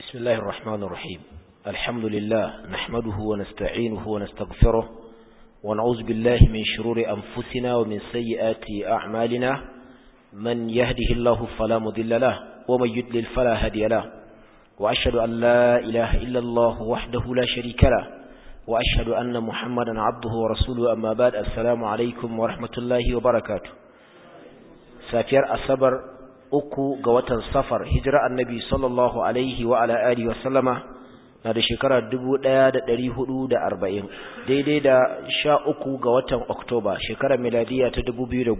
بسم الله الرحمن الرحيم الحمد لله نحمده ونستعينه ونستغفره ونعوذ بالله من شرور أنفسنا ومن سيئات أعمالنا من يهده الله فلا مضل له ومن يدلل فلا هدي له وأشهد أن لا إله إلا الله وحده لا شريك له وأشهد أن محمدا عبده ورسوله أما بعد السلام عليكم ورحمة الله وبركاته سافر أصبر uku ga watan safar hijira annabi sallallahu alaihi wa ala alihi wa sallama na da shekara 1440 daidai da sha uku ga watan oktoba shekarar miladiya ta 2018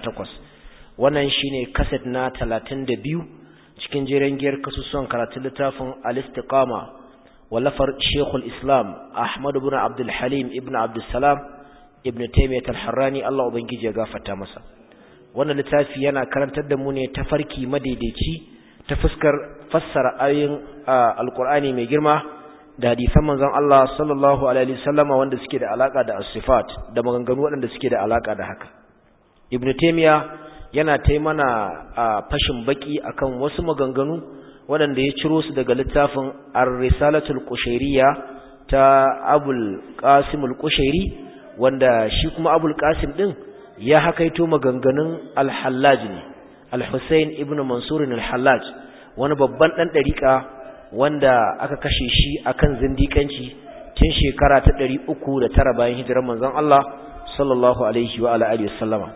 wannan shine kaset na 32 cikin jeren giyar kasusuwan karatun littafin al-istiqama wallafar shekul islam ahmad ibn abdul halim ibn abdul salam ibn taymiyyah al-harrani Allah ubangiji ya gafarta masa wannan littafi yana karantar da mu ne ta farki madaidaici ta fuskar fassara ayoyin alkur'ani mai girma da hadisan manzon Allah sallallahu alaihi wasallama wanda suke da alaka da as-sifat da maganganu waɗanda suke da alaka da haka ibnu taymiya yana tai mana fashin baki akan wasu maganganu waɗanda ya ciro su daga littafin ar-risalatul qushayriyya ta abul qasim al-qushairi wanda shi kuma abul qasim din ya hakaito maganganun al-hallaj ne al-husayn ibn mansur al-hallaj wani babban dan dariƙa wanda aka kashe shi akan zindikanci tun shekara ta 309 bayan hijirar manzon Allah sallallahu alaihi wa alihi wasallama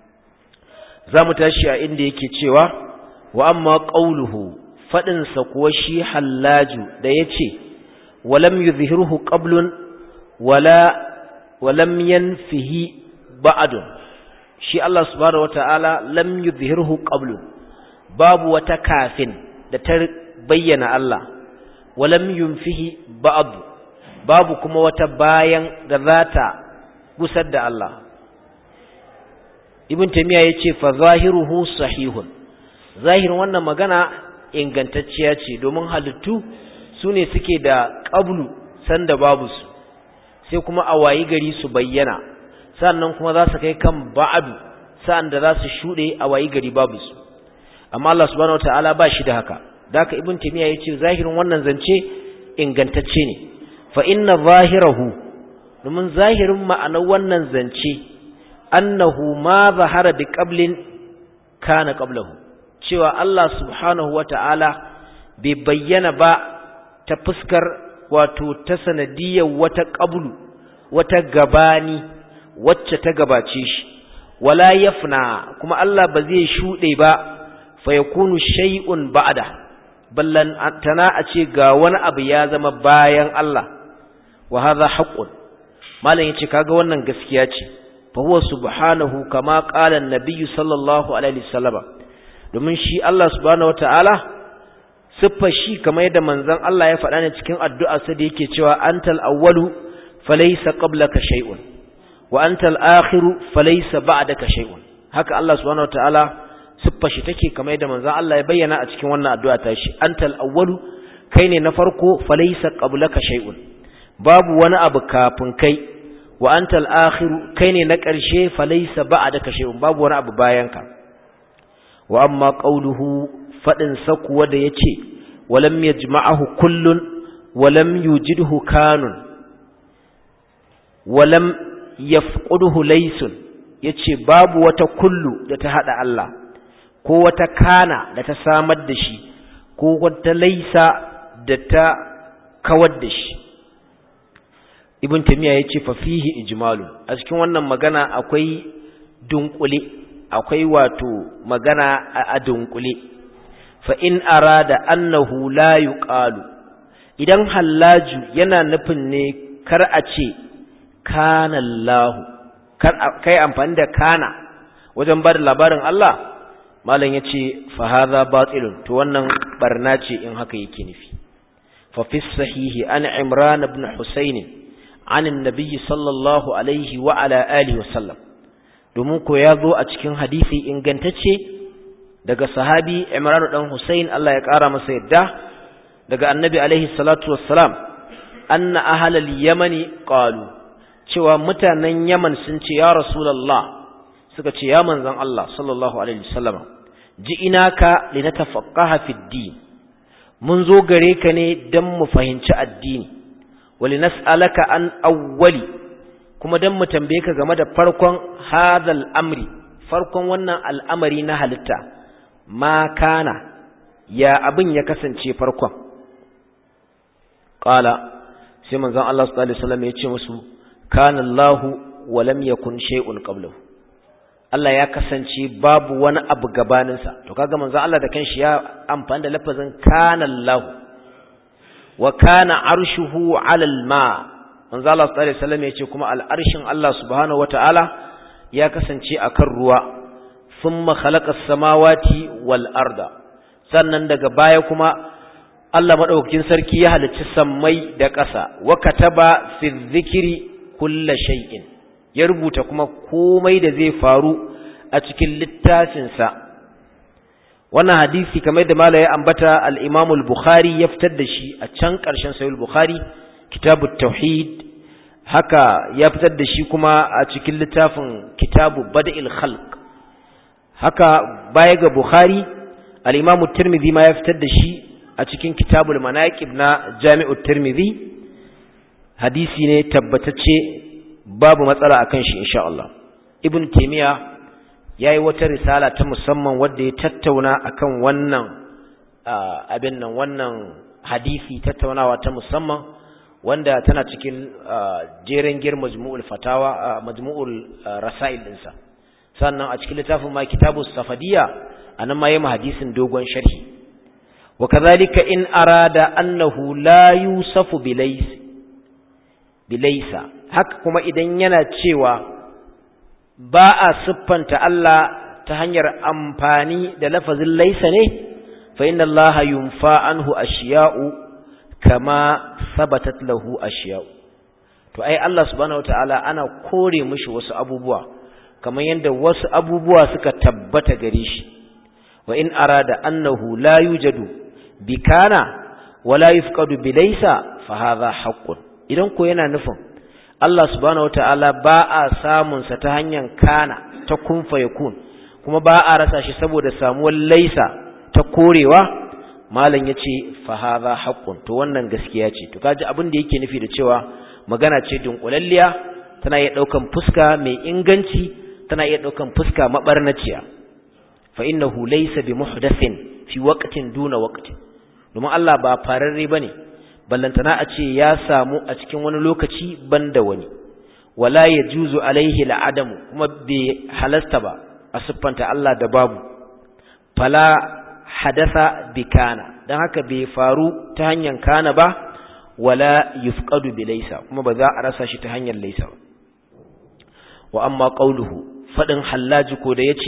zamu tashi a inda yake cewa wa amma qawluhu fadin sa kuwa shi hallaju da yace walam yuzhiruhu qablun wala walam yanfihi ba'dun shi Allah subhanahu wata'ala lam yuzhirhu qablu babu wata kafin da ta bayyana Allah walam yunfihi ba'd babu kuma wata bayan da zata gusar da Allah ibn taymiya yace fa zahiruhu sahihun zahirin wannan magana ingantacciya ce domin halittu sune suke da qablu sanda babu su sai kuma a wayi gari su bayyana sannan kuma za su kai kan ba'adu sa'an da za su shuɗe a wayi gari babu su amma Allah subhanahu wataala ba shi da haka da haka ibn taymiya yace zahirin wannan zance ingantacce ne fa inna zahirahu domin zahirin ma'anar wannan zance annahu ma zahara bi qablin kana qablahu cewa Allah subhanahu wataala bai bayyana ba ta fuskar wato ta sanadiyar wata qablu wata gabani wacce ta gabace shi wala yafna kuma Allah ba zai shude ba fa yakunu shay'un ba'da ballan tana a ce ga wani abu ya zama bayan Allah wa hadha haqqun malam yace kaga wannan gaskiya ce fa huwa subhanahu kama qala an-nabiy sallallahu alaihi wasallam domin shi Allah subhanahu wataala siffa shi kamar yadda manzon Allah ya faɗa ne cikin addu'a sa da yake cewa antal awwalu falaysa qablaka shay'un wa anta al-akhiru falaysa ba'daka shay'un haka Allah subhanahu wataala siffa shi take kamar yadda manzon Allah ya bayyana a cikin wannan addu'a ta shi anta al-awwalu kai ne na farko falaysa qablaka shay'un babu wani abu kafin kai wa anta al-akhiru kai ne na ƙarshe falaysa ba'daka shay'un babu wani abu bayan ka wa amma qawluhu fadin sa kuwa da yace walam yajma'ahu kullun walam yujidhu kanun walam yafquduhu laysun yace babu wata kullu da ta hada Allah ko wata kana da ta samar da shi ko wata laysa da ta kawar da shi ibn tamiya yace fa fihi ijmalu a cikin wannan magana akwai dunkule akwai wato magana a dunkule fa in arada annahu la yuqalu idan hallaju yana nufin ne kar a ce kana Allah kai amfani da kana wajen bada labarin Allah malam yace fa hadha batilun to wannan barna ce in haka yake nufi fa fi sahihi an imran ibn husayn an annabi sallallahu alaihi wa ala alihi wasallam domin ko ya zo a cikin hadisi ingantacce daga sahabi imran dan husayn Allah ya kara masa yadda daga annabi alaihi salatu wassalam anna ahlal yamani qalu cewa mutanen Yaman sun ce ya Rasulullah suka ce ya manzon Allah sallallahu alaihi wasallam ji inaka linatafaqqaha fid din mun zo gare ka ne dan mu fahimci addini wali nas'alaka an awwali kuma dan mu tambaye ka game da farkon hadal amri farkon wannan al'amari na halitta ma kana ya abin ya kasance farkon qala sai manzon Allah sallallahu alaihi wasallam ya ce musu kana Allahu wa lam yakun shay'un qablahu Allah ya kasance babu wani abu gabaninsa to kaga manzon Allah da kanshi ya amfani da lafazin kana Allah wa kana arshuhu 'ala al-ma manzon Allah sallallahu alaihi wasallam yace kuma al-arshin Allah subhanahu wata'ala ya kasance akan ruwa thumma khalaqa as-samawati wal arda sannan daga baya kuma Allah madaukakin sarki ya halicci sammai da ƙasa wa kataba fi dhikri kulli shay'in ya rubuta kuma komai da zai faru a cikin littafinsa wannan hadisi kamar da mala ya ambata al-Imam al-Bukhari ya fitar da shi a can ƙarshen Sahih al-Bukhari kitabut tauhid haka ya fitar da shi kuma a cikin littafin kitabu bada'il khalq haka baya ga Bukhari al-Imam tirmidhi ma ya fitar da shi a cikin kitabul manaqib na Jami'ut Tirmidhi hadisi ne tabbatacce babu matsala akan shi insha Allah ibn taymiya yayi wata risala ta musamman wanda ya tattauna akan wannan abin nan wannan hadisi tattaunawa ta musamman wanda tana cikin jeren gir majmu'ul fatawa majmu'ul rasail dinsa sannan a cikin littafin ma kitabus safadiyya anan ma yayi hadisin dogon sharhi wa kadhalika in arada annahu la yusafu bilaysi bilaisa haka kuma idan yana cewa ba a siffanta Allah ta hanyar amfani da lafazin laisa ne fa inna Allah yunfa anhu ashiya'u kama sabatat lahu ashiya'u to ai Allah subhanahu wataala ana kore mishi wasu abubuwa kamar yadda wasu abubuwa suka tabbata gare shi wa in arada annahu la yujadu bikana wala yufqadu bilaysa fa hadha haqqun idan ko yana nufin Allah subhanahu wataala ba a samun sa ta hanyar kana ta kun yakun kuma ba a rasa shi saboda samuwar laisa ta korewa malam yace fa hadha haqqun to wannan gaskiya ce to kaji abin da yake nufi da cewa magana ce dunkulalliya tana iya daukan fuska mai inganci tana iya daukan fuska mabarnaciya fa innahu laysa bi muhdathin fi waqtin duna waqtin domin Allah ba fararre bane ballantana a ce ya samu a cikin wani lokaci banda wani wala yajuzu alaihi al'adamu kuma bai halasta ba a siffanta Allah da babu fala hadatha bikana dan haka bai faru ta hanyar kana ba wala yufqadu bilaysa kuma ba za a rasa shi ta hanyar laysa ba wa amma qawluhu fadin hallaji ko da yace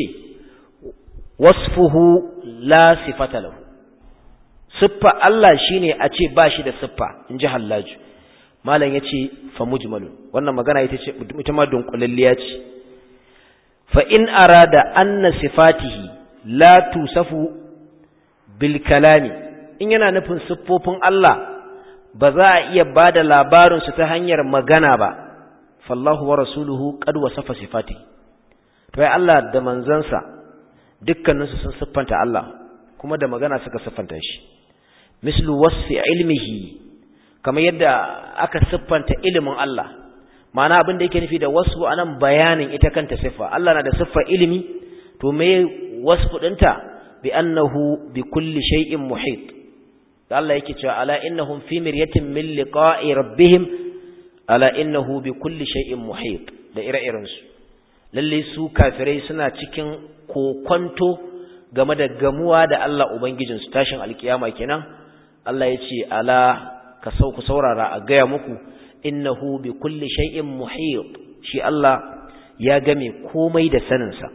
wasfuhu la sifata lahu siffa Allah shine a ce ba shi da siffa in ji hallaju malam ya ce fa mujmalun wannan magana ita ce ita ma dunkulalliya ce fa in arada anna sifatihi la tusafu bil kalami in yana nufin siffofin Allah ba za a iya bada labarin su ta hanyar magana ba fallahu wa rasuluhu qad wasafa sifatihi to ai Allah da manzansa dukkaninsu sun siffanta Allah kuma da magana suka siffanta shi mislu wasfi ilmihi kamar yadda aka siffanta ilimin Allah ma'ana abin da yake nufi da wasfu anan bayanin ita kanta siffa Allah na da siffa ilimi to me wasfu dinta bi annahu bi kulli shay'in muhit da Allah yake cewa ala innahum fi miryatin min liqa'i rabbihim ala innahu bi kulli shay'in muhit da ire-iren su lalle su kafirai suna cikin kokonto game da gamuwa da Allah ubangijinsu tashin alkiyama kenan Allah ya ce ala ka sau ku saurara a gaya muku innahu bi kulli shay'in muhit shi Allah ya game komai da saninsa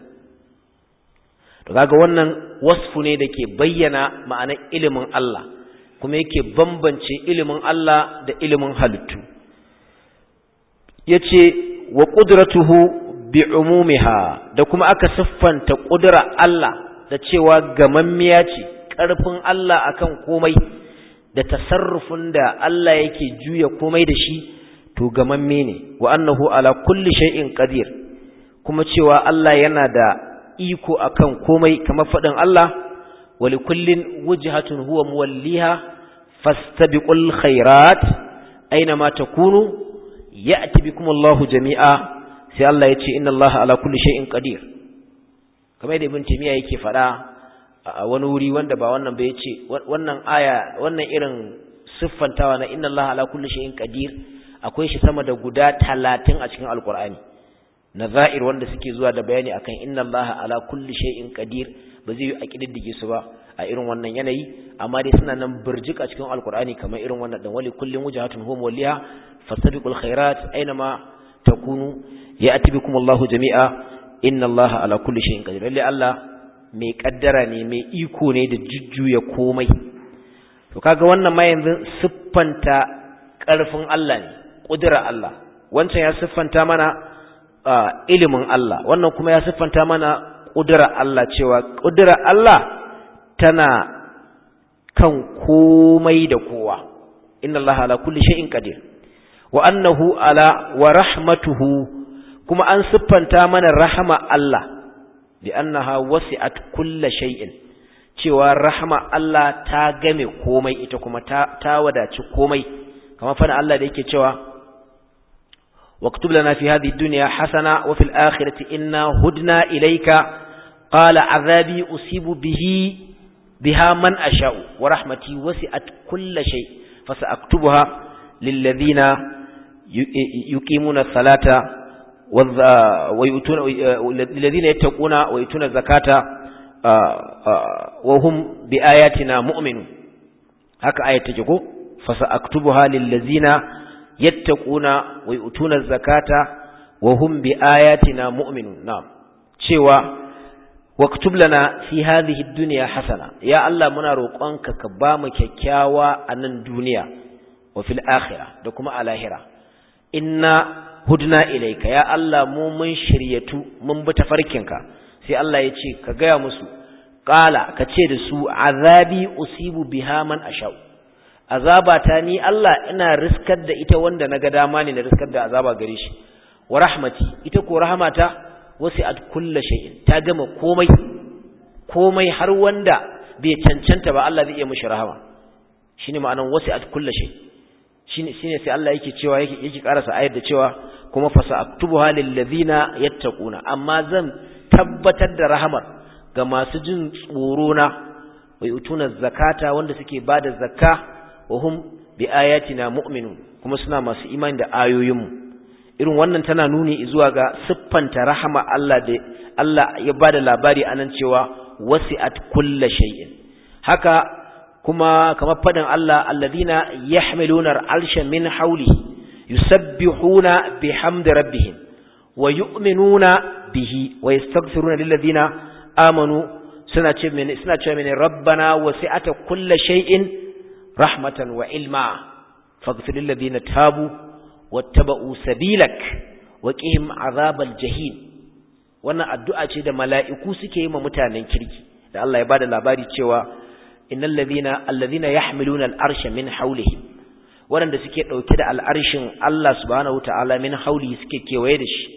to kaga wannan wasfu ne da ke bayyana ma'anar ilimin Allah kuma yake bambance ilimin Allah da ilimin halittu yace wa qudratuhu bi umumiha da kuma aka siffanta ƙudura Allah da cewa gamammiya ce ƙarfin Allah akan komai da tasarrufin da Allah yake juya komai da shi to gamamme ne wa annahu ala kulli shay'in qadir kuma cewa Allah yana da iko akan komai kamar fadin Allah wa likullin wujhatun huwa muwalliha fastabiqul khairat aina ma takunu ya'ti bikum Allahu jami'a sai Allah ya ce inna Allah ala kulli shay'in qadir kamar da ibn timiya yake fada a wani wuri wanda ba wannan ba yace wannan aya wannan irin siffantawa na inna Allah ala kulli shay'in qadir akwai shi sama da guda 30 a cikin alqur'ani nazair wanda suke zuwa da bayani akan inna Allah ala kulli shay'in qadir ba zai yi a kididdige su ba a irin wannan yanayi amma dai suna nan burjik a cikin alqur'ani kamar irin wannan dan wali kullin wajhatun hum waliha fastabiqul khairat aina takunu ya'ti bikum Allahu jami'a inna Allah ala kulli shay'in qadir lalle Allah mai kaddara ne mai iko ne da jujjuya komai to kaga wannan ma yanzu siffanta karfin Allah ne kudura Allah wancan ya siffanta mana ilimin Allah wannan kuma ya siffanta mana kudura Allah cewa kudura Allah tana kan komai da kowa inna Allah ala kulli shay'in qadir wa annahu ala wa rahmatuhu kuma an siffanta mana rahama Allah bi annaha wasi'at kulli shay'in cewa rahama Allah ta game komai ita kuma ta, ta wadaci komai kamar fana Allah da yake cewa واكتب لنا في هذه الدنيا حسنة وفي الآخرة إنا هدنا إليك قال عذابي أصيب به بها من أشاء ورحمتي وسعت كل شيء فسأكتبها للذين يقيمون الصلاة ويؤتون الذين يتقون ويؤتون الزكاة وهم بآياتنا مؤمنون هكا آية تجيكو فسأكتبها للذين يتقون ويؤتون الزكاة وهم بآياتنا مؤمنون نعم شوى واكتب لنا في هذه الدنيا حسنة يا الله منا روقانك كبام ككاوا أن الدنيا وفي الآخرة دكما على هرة إنا هدنا إليك يا الله مو من شريتو من بتفركنك sai Allah ya ce ka gaya musu ƙala ka ce da su azabi usibu biha man ashau azabata ni Allah ina riskar da ita wanda naga dama ne na riskar da azaba gare shi wa rahmati ita ko rahmata wasi'at kulli shay'in ta gama komai komai har wanda bai cancanta ba Allah zai iya mishi rahama shine ma'anan wasi'at kulli shay shine shine sai Allah yake cewa yake yake karasa ayar da cewa kuma fasa'aktubuha lil ladina yattaquna amma zan tabbatar da rahamar ga masu jin tsoro na wa yutuna zakata wanda suke bada zakka wa hum bi ayatina mu'minun kuma suna masu imani da ayoyinmu irin wannan tana nuni zuwa ga siffanta rahama Allah da Allah ya bada labari anan cewa wasi'at kulli shay'in haka kuma kamar fadin Allah alladhina yahmiluna al'arsha min hawlihi yusabbihuna bihamdi rabbihim wa yu'minuna bihi wa yastaghfiruna lilladhina amanu suna ce mene suna ce mene rabbana wasi'ata kulli shay'in rahmatan wa ilma faghfir lilladhina tabu wattaba'u sabilak wa qihim azabal jahim wannan addu'a ce da mala'iku suke yi ma mutanen kirki da Allah ya bada labari cewa innal ladhina alladhina yahmiluna al'arsha min hawlihim waɗanda suke ɗauke da al'arshin Allah subhanahu ta'ala min hauli suke kewaye da shi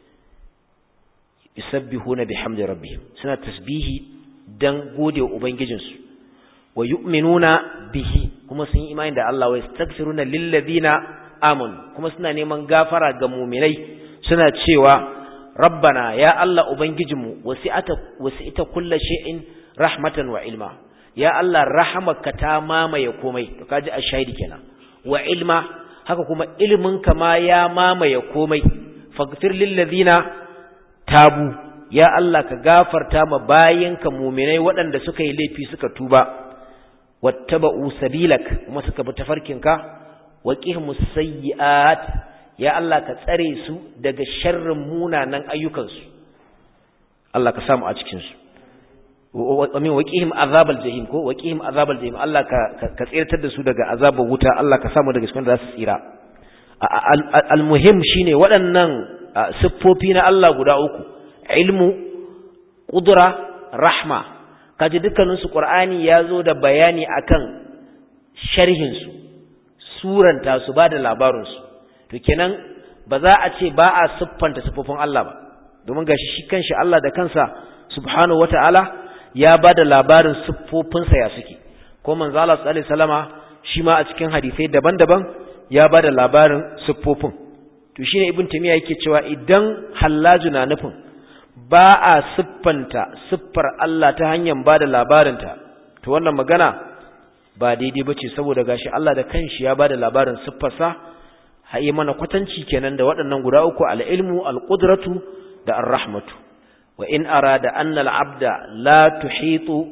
yusabbihuna bihamdi rabbihim suna tasbihi dan gode wa ubangijinsu wa yu'minuna bihi kuma sun yi imani da Allah wa yastaghfiruna lil ladina amanu kuma suna neman gafara ga mu'minai suna cewa rabbana ya Allah ubangijinmu wasi'ata wasi'ita kullu shay'in rahmatan wa ilma ya Allah rahamaka ta mamaye komai to kaji ashahidi kenan wa ilma haka kuma iliminka ma ya mamaye komai faghfir lil ladina tabu ya Allah ka gafarta ma bayinka mu'minai waɗanda suka yi laifi suka tuba wattaba'u sabilak kuma suka bi tafarkinka wa qihmus sayyi'at ya Allah ka tsare su daga sharrin munanan ayyukansu Allah ka samu a cikin su ومن وقيهم عذاب الجحيم ko waqihim azabal jahim Allah ka ka tsirtar da su daga azabar wuta Allah ka samu daga cikin da su tsira almuhim shine waɗannan siffofi na Allah guda uku ilmu qudra rahma kaji dukkanin su qur'ani yazo da bayani akan sharhin su suranta su bada labarin su to kenan ba za a ce ba a siffanta siffofin Allah ba domin gashi shi kanshi Allah da kansa subhanahu wataala ya bada labarin siffofinsa ya suke ko manzo Allah sallallahu alaihi wasallama shi ma a cikin hadisai daban-daban ya bada labarin siffofin to shine ibn tamiya yake cewa idan hallaju na nufin ba a siffanta siffar Allah ta hanyar bada labarinta to wannan magana ba daidai bace saboda gashi Allah da kanshi ya bada labarin siffarsa haye mana kwatanci kenan da waɗannan guda uku al-ilmu al-qudratu da ar-rahmatu wa in arada anna al-abda la tuhitu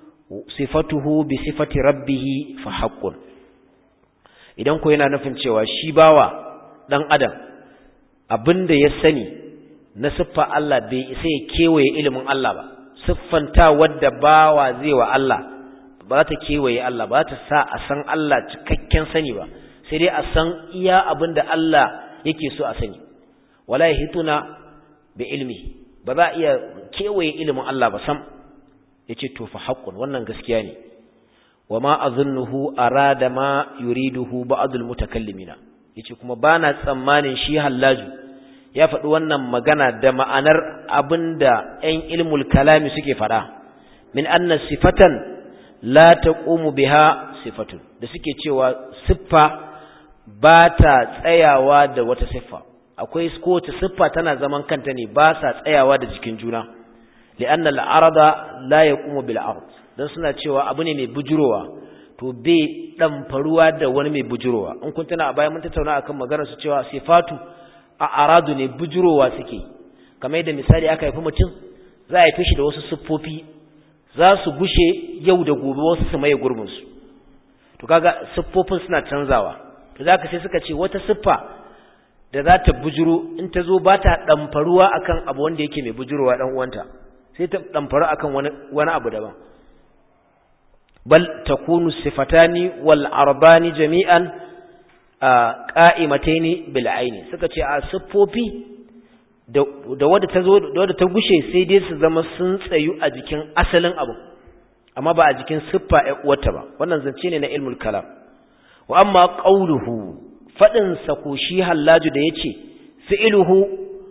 sifatuhu bi sifati rabbih fa haqqun idan ko yana nufin cewa shi bawa dan adam abinda ya sani na siffa Allah bai isa ya kewaye ilimin Allah ba siffanta wadda bawa zai wa Allah ba ta kewaye Allah ba ta sa a san Allah cikakken sani ba sai dai a san iya abin da Allah yake so a sani wala yahituna bi ilmi ba za iya kewaye ilimin Allah ba sam yace to fa haqqun wannan gaskiya ne wama azunnuhu arada ma yuriduhu ba'dul mutakallimina yace kuma bana tsammanin shi hallaju ya faɗi wannan magana da ma'anar abinda 'yan ilmul kalami suke faɗa min anna sifatan la taqumu biha sifatun da suke cewa siffa ba ta tsayawa da wata siffa akwai kowace siffa tana zaman kanta ne ba sa tsayawa da jikin juna li'anna al'arada la yaqumu bil ard dan suna cewa abu ne mai bujurowa to bai dan faruwa da wani mai bujurowa in kun tana a baya mun tattauna akan maganar su cewa sifatu a aradu ne bujurowa suke kamar yadda misali aka haifi mutum za a haife shi da wasu siffofi za su gushe yau da gobe wasu su maye gurbinsu to kaga siffofin suna canzawa to za ka sai suka ce wata siffa da za ta bujuro in ta zo ba ta ɗamfaruwa akan abu wanda yake mai bujurowa ɗan uwanta sai ta ɗamfaru akan wani, wani abu daban bal takunu sifatani wal arbani jami'an qa'imataini bil aini suka ce a siffofi da wadda ta zo da wadda ta gushe sai dai su zama sun tsayu a jikin asalin abu amma ba a jikin siffa ɗan uwarta ba wannan zance ne na ilmul kalam wa amma qawluhu fadin sa ko shi hallaju da yace fi'luhu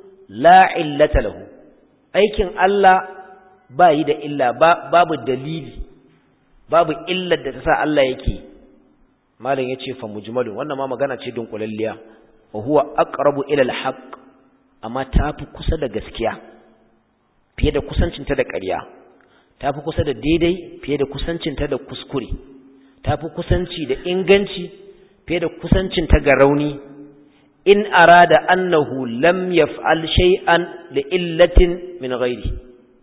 la illata lahu aikin Allah ba yi da illa babu dalili babu illar da ta sa Allah yake malam yace fa mujmalun wannan ma magana ce dunkulalliya wa huwa aqrabu ila al-haqq amma tafi kusa da gaskiya fiye da kusancinta da ƙarya tafi kusa da daidai fiye da kusancinta da kuskure tafi kusanci da inganci fiye da kusancinta ga rauni in arada annahu lam yaf'al shay'an li illatin min ghairi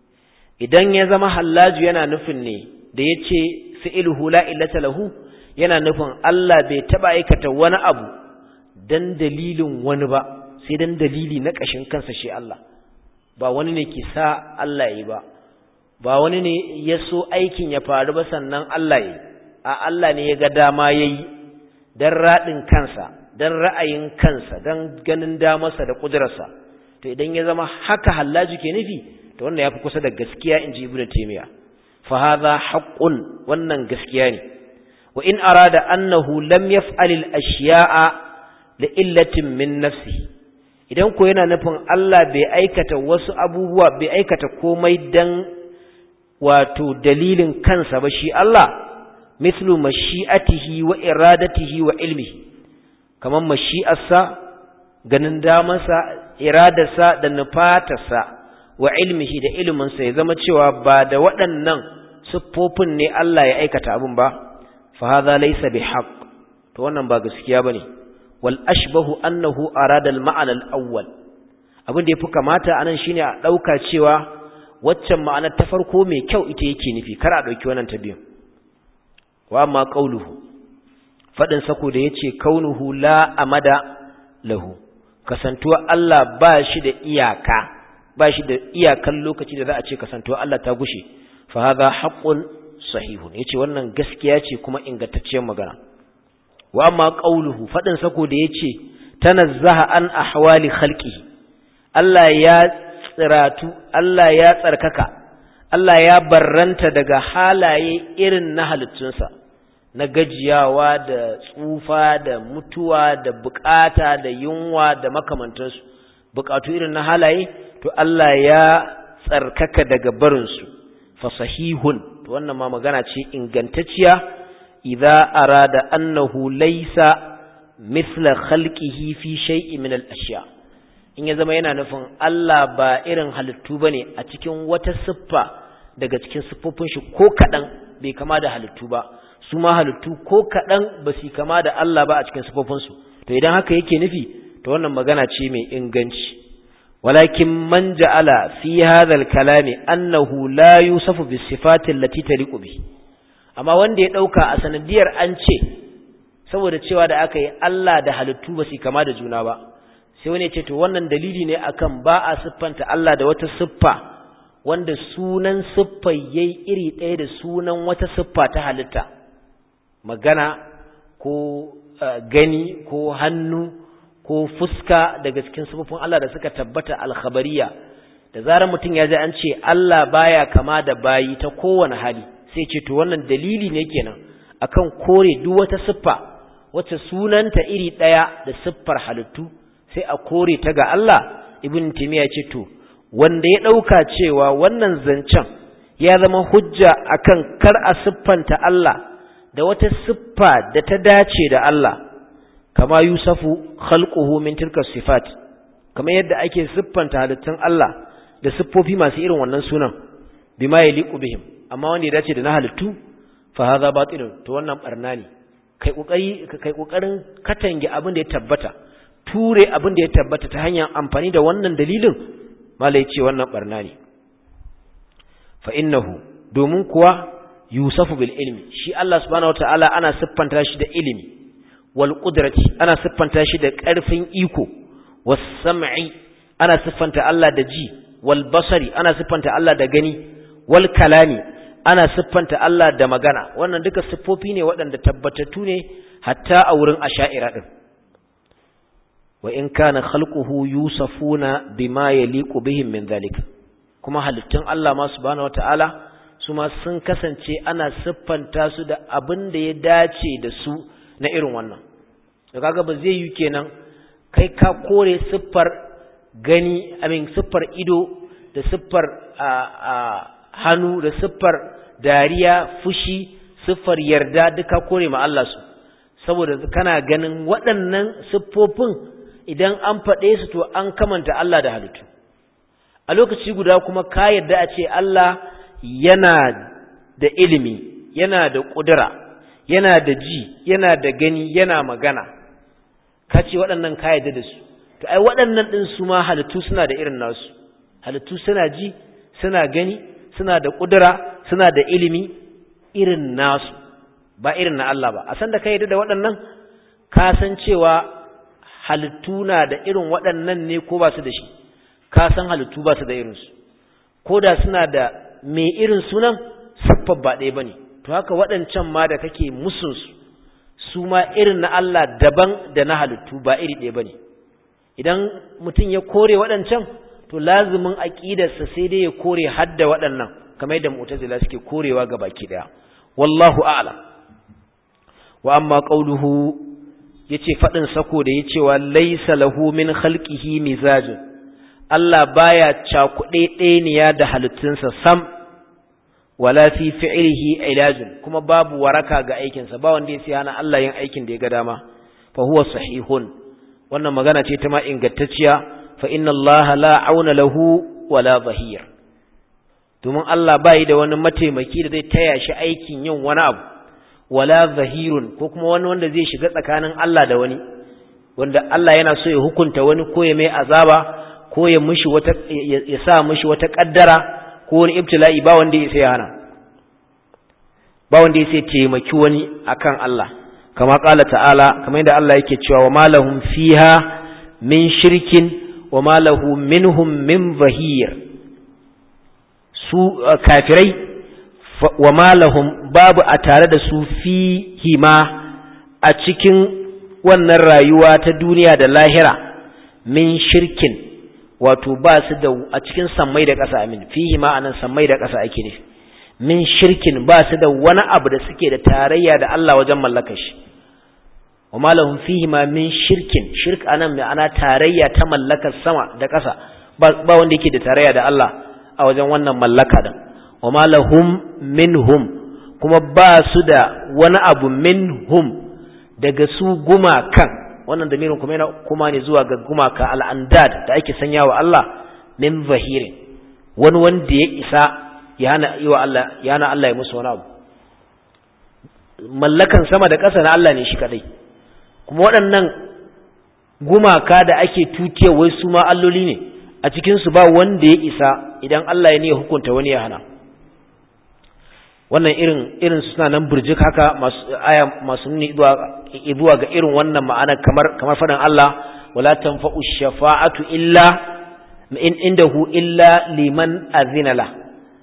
idan ya zama hallaju yana nufin ne da yace fi'luhu la illata lahu yana nufin Allah bai taba aikata wani abu dan dalilin wani ba sai dan dalili na kashin kansa shi Allah ba wani ne ke sa Allah yi ba ba wani ne ya so aikin ya faru ba sannan Allah yi a Allah ne ya ga dama yayi dan radin kansa dan ra'ayin kansa dan ganin damarsa da kudurarsa to idan ya zama haka hallaji ke nufi to wannan yafi kusa da gaskiya inji ibnu taymiya fa hadha haqqun wannan gaskiya ne wa in arada annahu lam yaf'al al ashiya'a li illatin min nafsihi idan ko yana nufin Allah bai aikata wasu abubuwa bai aikata komai dan wato dalilin kansa ba shi Allah mithlu mashi'atihi wa iradatihi wa ilmihi kaman mashi'arsa ganin damansa iradarsa da nufatarsa wa ilmihi da iliminsa ya zama cewa ba da waɗannan siffofin ne Allah ya aikata abin ba fa hadha laysa bihaq to wannan ba gaskiya bane wal ashbahu annahu arada al ma'ana al awwal abin da yafi kamata anan shine a dauka cewa waccan ma'ana ta farko mai kyau ita yake nufi kar a dauki wannan ta biyu wa amma qauluhu fadin sako da yace kaunuhu la amada lahu kasantuwa Allah ba shi da iyaka ba shi da iyakan lokaci da za a ce kasantuwa Allah ta gushe fa hadha haqqun sahihun yace wannan gaskiya ce kuma ingantacciyar magana wa amma qauluhu fadin sako da yace tanazzaha an ahwali khalqihi Allah ya tsiratu Allah ya tsarkaka Allah ya barranta daga halaye irin na halittunsa na gajiyawa da tsufa da mutuwa da bukata da yunwa da makamantansu bukatu irin na halaye to Allah ya tsarkaka daga barinsu fa sahihun to wannan ma magana ce ingantacciya idza arada annahu laysa mithla khalqihi fi shay'in min al-ashya in ya zama yana nufin Allah ba irin halittu bane a cikin wata siffa daga cikin siffofin shi ko kadan bai kama da halittu ba su ma halittu ko kadan ba su kama da Allah ba a cikin siffofin su to idan haka yake nufi to wannan magana ce mai inganci walakin man ja'ala fi hadha al-kalami annahu la yusafu bis sifati allati taliqu bi amma wanda ya dauka a sanadiyar an ce saboda cewa da aka yi Allah da halittu ba su kama da juna ba sai wani ya ce to wannan dalili ne akan ba a siffanta Allah da wata siffa wanda sunan siffar yayi iri ɗaya da sunan wata siffa ta halitta magana ko gani ko hannu ko fuska daga cikin sifofin Allah da suka tabbata alkhabariya da zarar mutum ya ji an ce Allah baya kama da bayi ta kowane hali sai ce to wannan dalili ne kenan akan kore duk wata siffa wacce sunanta iri ɗaya da siffar halittu sai a kore ta ga Allah ibn timiya ce to wanda ya ɗauka cewa wannan zancen ya zama hujja akan kar a siffanta Allah da wata siffa da ta dace da Allah kama yusafu khalquhu min tilka sifat kama yadda ake siffanta halittun Allah da siffofi masu irin wannan sunan bima yaliqu bihim amma wanda ya dace da na halittu fa hadha batilun to wannan barna ne kai kokari kai kokarin katange abin da ya tabbata ture abin da ya tabbata ta hanyar amfani da wannan dalilin malai ce wannan barna ne fa innahu domin kuwa yusafu bil ilmi shi Allah subhanahu wataala ana siffanta shi da ilimi wal qudrati ana siffanta shi da ƙarfin iko was sam'i ana siffanta Allah da ji wal basari ana siffanta Allah da gani wal kalami ana siffanta Allah da magana wannan duka siffofi ne waɗanda tabbatattu ne hatta a wurin asha'ira din wa in kana khalquhu yusafuna bima yaliqu bihim min zalika kuma halittun Allah ma subhanahu wataala su ma sun kasance ana siffanta su da abin da ya dace da su na irin wannan da kaga ba zai yi kenan kai ka kore siffar gani amin siffar ido da siffar hannu da siffar dariya fushi siffar yarda duka kore ma Allah su saboda kana ganin waɗannan siffofin idan an faɗe su to an kamanta Allah da halittu a lokaci guda kuma ka yarda a ce Allah yana da ilimi yana da ƙudura yana da ji yana da gani yana magana ka ce waɗannan ka yarda da su to ai waɗannan ɗin su ma halittu suna da irin nasu halittu suna ji suna gani suna da ƙudura suna da ilimi irin nasu ba irin na Allah ba a san da ka yarda da waɗannan ka san cewa halittu na da irin waɗannan ne ko ba su da shi ka san halittu ba su da irinsu ko da suna da mai irin sunan siffar ba ɗaya ba ne to haka waɗancan ma da kake musunsu su ma irin na Allah daban da na halittu ba iri ɗaya ba ne idan mutum ya kore waɗancan to lazumin aƙidarsa sai dai ya kore hadda waɗannan kamar yadda mu'tazila suke korewa ga baki ɗaya wallahu a'lam wa amma qawluhu yace faɗin sako da yace wa laysa lahu min khalqihi mizajun Allah baya cakuɗe ɗeniya da halittunsa sam wala fi fi'lihi ilajun kuma babu waraka ga aikinsa ba wanda ya hana Allah yin aikin da ya ga dama fa huwa sahihun wannan magana ce ta ma ingantacciya fa inna Allah la auna lahu wala zahir domin Allah bai da wani mataimaki da zai taya shi aikin yin wani abu wala zahirun ko kuma wani wanda zai shiga tsakanin Allah da wani wanda Allah yana so ya hukunta wani ko ya mai azaba ko ya mishi wata ya sa mishi wata kaddara ko wani ibtila'i ba wanda ya sai hana ba wanda ya sai taimaki wani akan Allah kama kala ta'ala kamar yadda Allah yake cewa wa malahum fiha min shirkin wa malahu minhum min zahir su kafirai wa malahum babu a tare da su fihi ma a cikin wannan rayuwa ta duniya da lahira min shirkin wato ba su da a cikin sammai da ƙasa amin fihi ma anan sammai da ƙasa ake nufi min shirkin ba su da wani abu da suke da tarayya da Allah wajen mallakar shi wa malahum fihi ma min shirkin shirk anan ma'ana tarayya ta mallakar sama da ƙasa ba wanda yake da tarayya da Allah a wajen wannan mallaka din wa ma lahum minhum kuma ba su da wani abu minhum daga su gumakan wannan damirin kuma yana kuma ne zuwa ga gumaka al'andad da ake sanya wa Allah min zahirin wani wanda ya isa ya hana yi wa Allah ya hana Allah ya musu wani abu mallakan sama da ƙasa na Allah ne shi kadai kuma waɗannan gumaka da ake tutiya wai su ma alloli ne a cikin su ba wanda ya isa idan Allah ya ne hukunta wani ya hana wannan irin irin suna nan burjik haka masu aya masu nuni zuwa ga irin wannan ma'ana kamar kamar fadan Allah wala tanfa'u shafa'atu illa in indahu illa liman azina la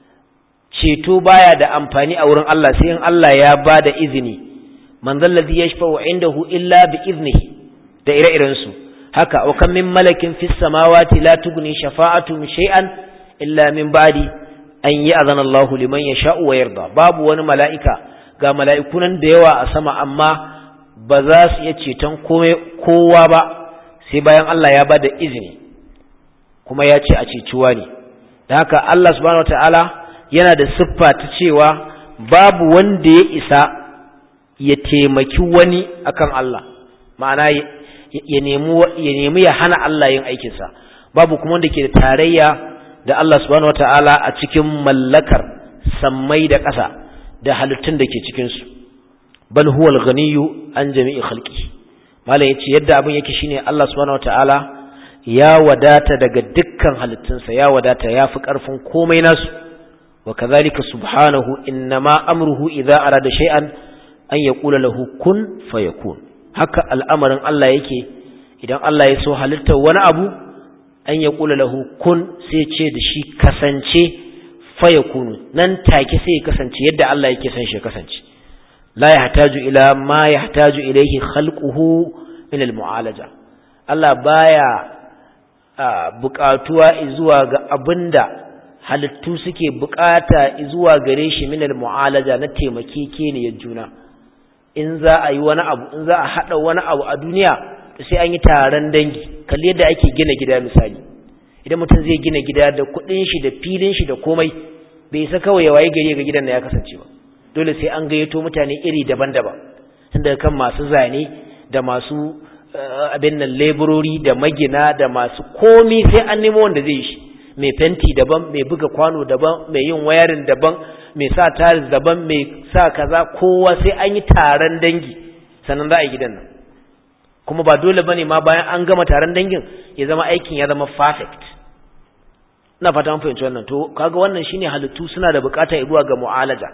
ceto baya da amfani a wurin Allah sai in Allah ya bada izini man zallazi yashfa'u indahu illa bi iznihi da ire-iren su haka wa kam min malakin fis samawati la tughni shafa'atu shay'an illa min ba'di an yi azan Allah liman ya sha'u wa yarda babu wani mala'ika ga mala'ikunan da yawa a sama amma ba za su iya ceton kowa ba sai bayan Allah ya ba da izini kuma ya ce a ceciwa ne da haka Allah subhanahu wata'ala yana da siffa ta cewa babu wanda ya isa ya taimaki wani akan Allah ma'ana ya nemi ya hana Allah yin aikinsa babu kuma wanda ke da tarayya da Allah subhanahu wata'ala a cikin mallakar sammai da ƙasa da halittun da ke cikinsu bal huwa al-ghaniyyu an jami'i khalqi malam yace yadda abin yake shine Allah subhanahu wata'ala ya wadata daga dukkan halittunsa ya wadata ya fi ƙarfin komai nasu wa kadhalika subhanahu innama amruhu idza arada shay'an an yaqula lahu kun fayakun haka al'amarin Allah yake idan Allah ya so halittar wani abu an ya kula lahu kun sai ce da shi kasance faya kunu nan take sai ya kasance yadda Allah yake son shi kasance la yahtaju ila ma yahtaju ilayhi khalquhu min almu'alaja Allah baya buƙatuwa zuwa ga abinda halittu suke buƙata zuwa gare shi min almu'alaja na taimakekeniyar juna in za a yi wani abu in za a haɗa wani abu a duniya sai an yi taron dangi kalli yadda ake gina gida misali idan mutum zai gina gida da kuɗin shi da filin shi da komai bai isa kawai ya waye gari ga gidan da ya kasance ba dole sai an gayyato mutane iri daban-daban tun daga kan masu zane da masu abin nan leburori da magina da masu komi sai an nemo wanda zai yi shi mai fenti daban mai buga kwano daban mai yin wayarin daban mai sa tiles daban mai sa kaza kowa sai an yi taron dangi sannan za a yi gidan nan kuma ba dole bane ma bayan an gama taron dangin ya zama aikin ya zama perfect ina fata an fahimci wannan to kaga wannan shine halittu suna da bukata zuwa ga mu'alaja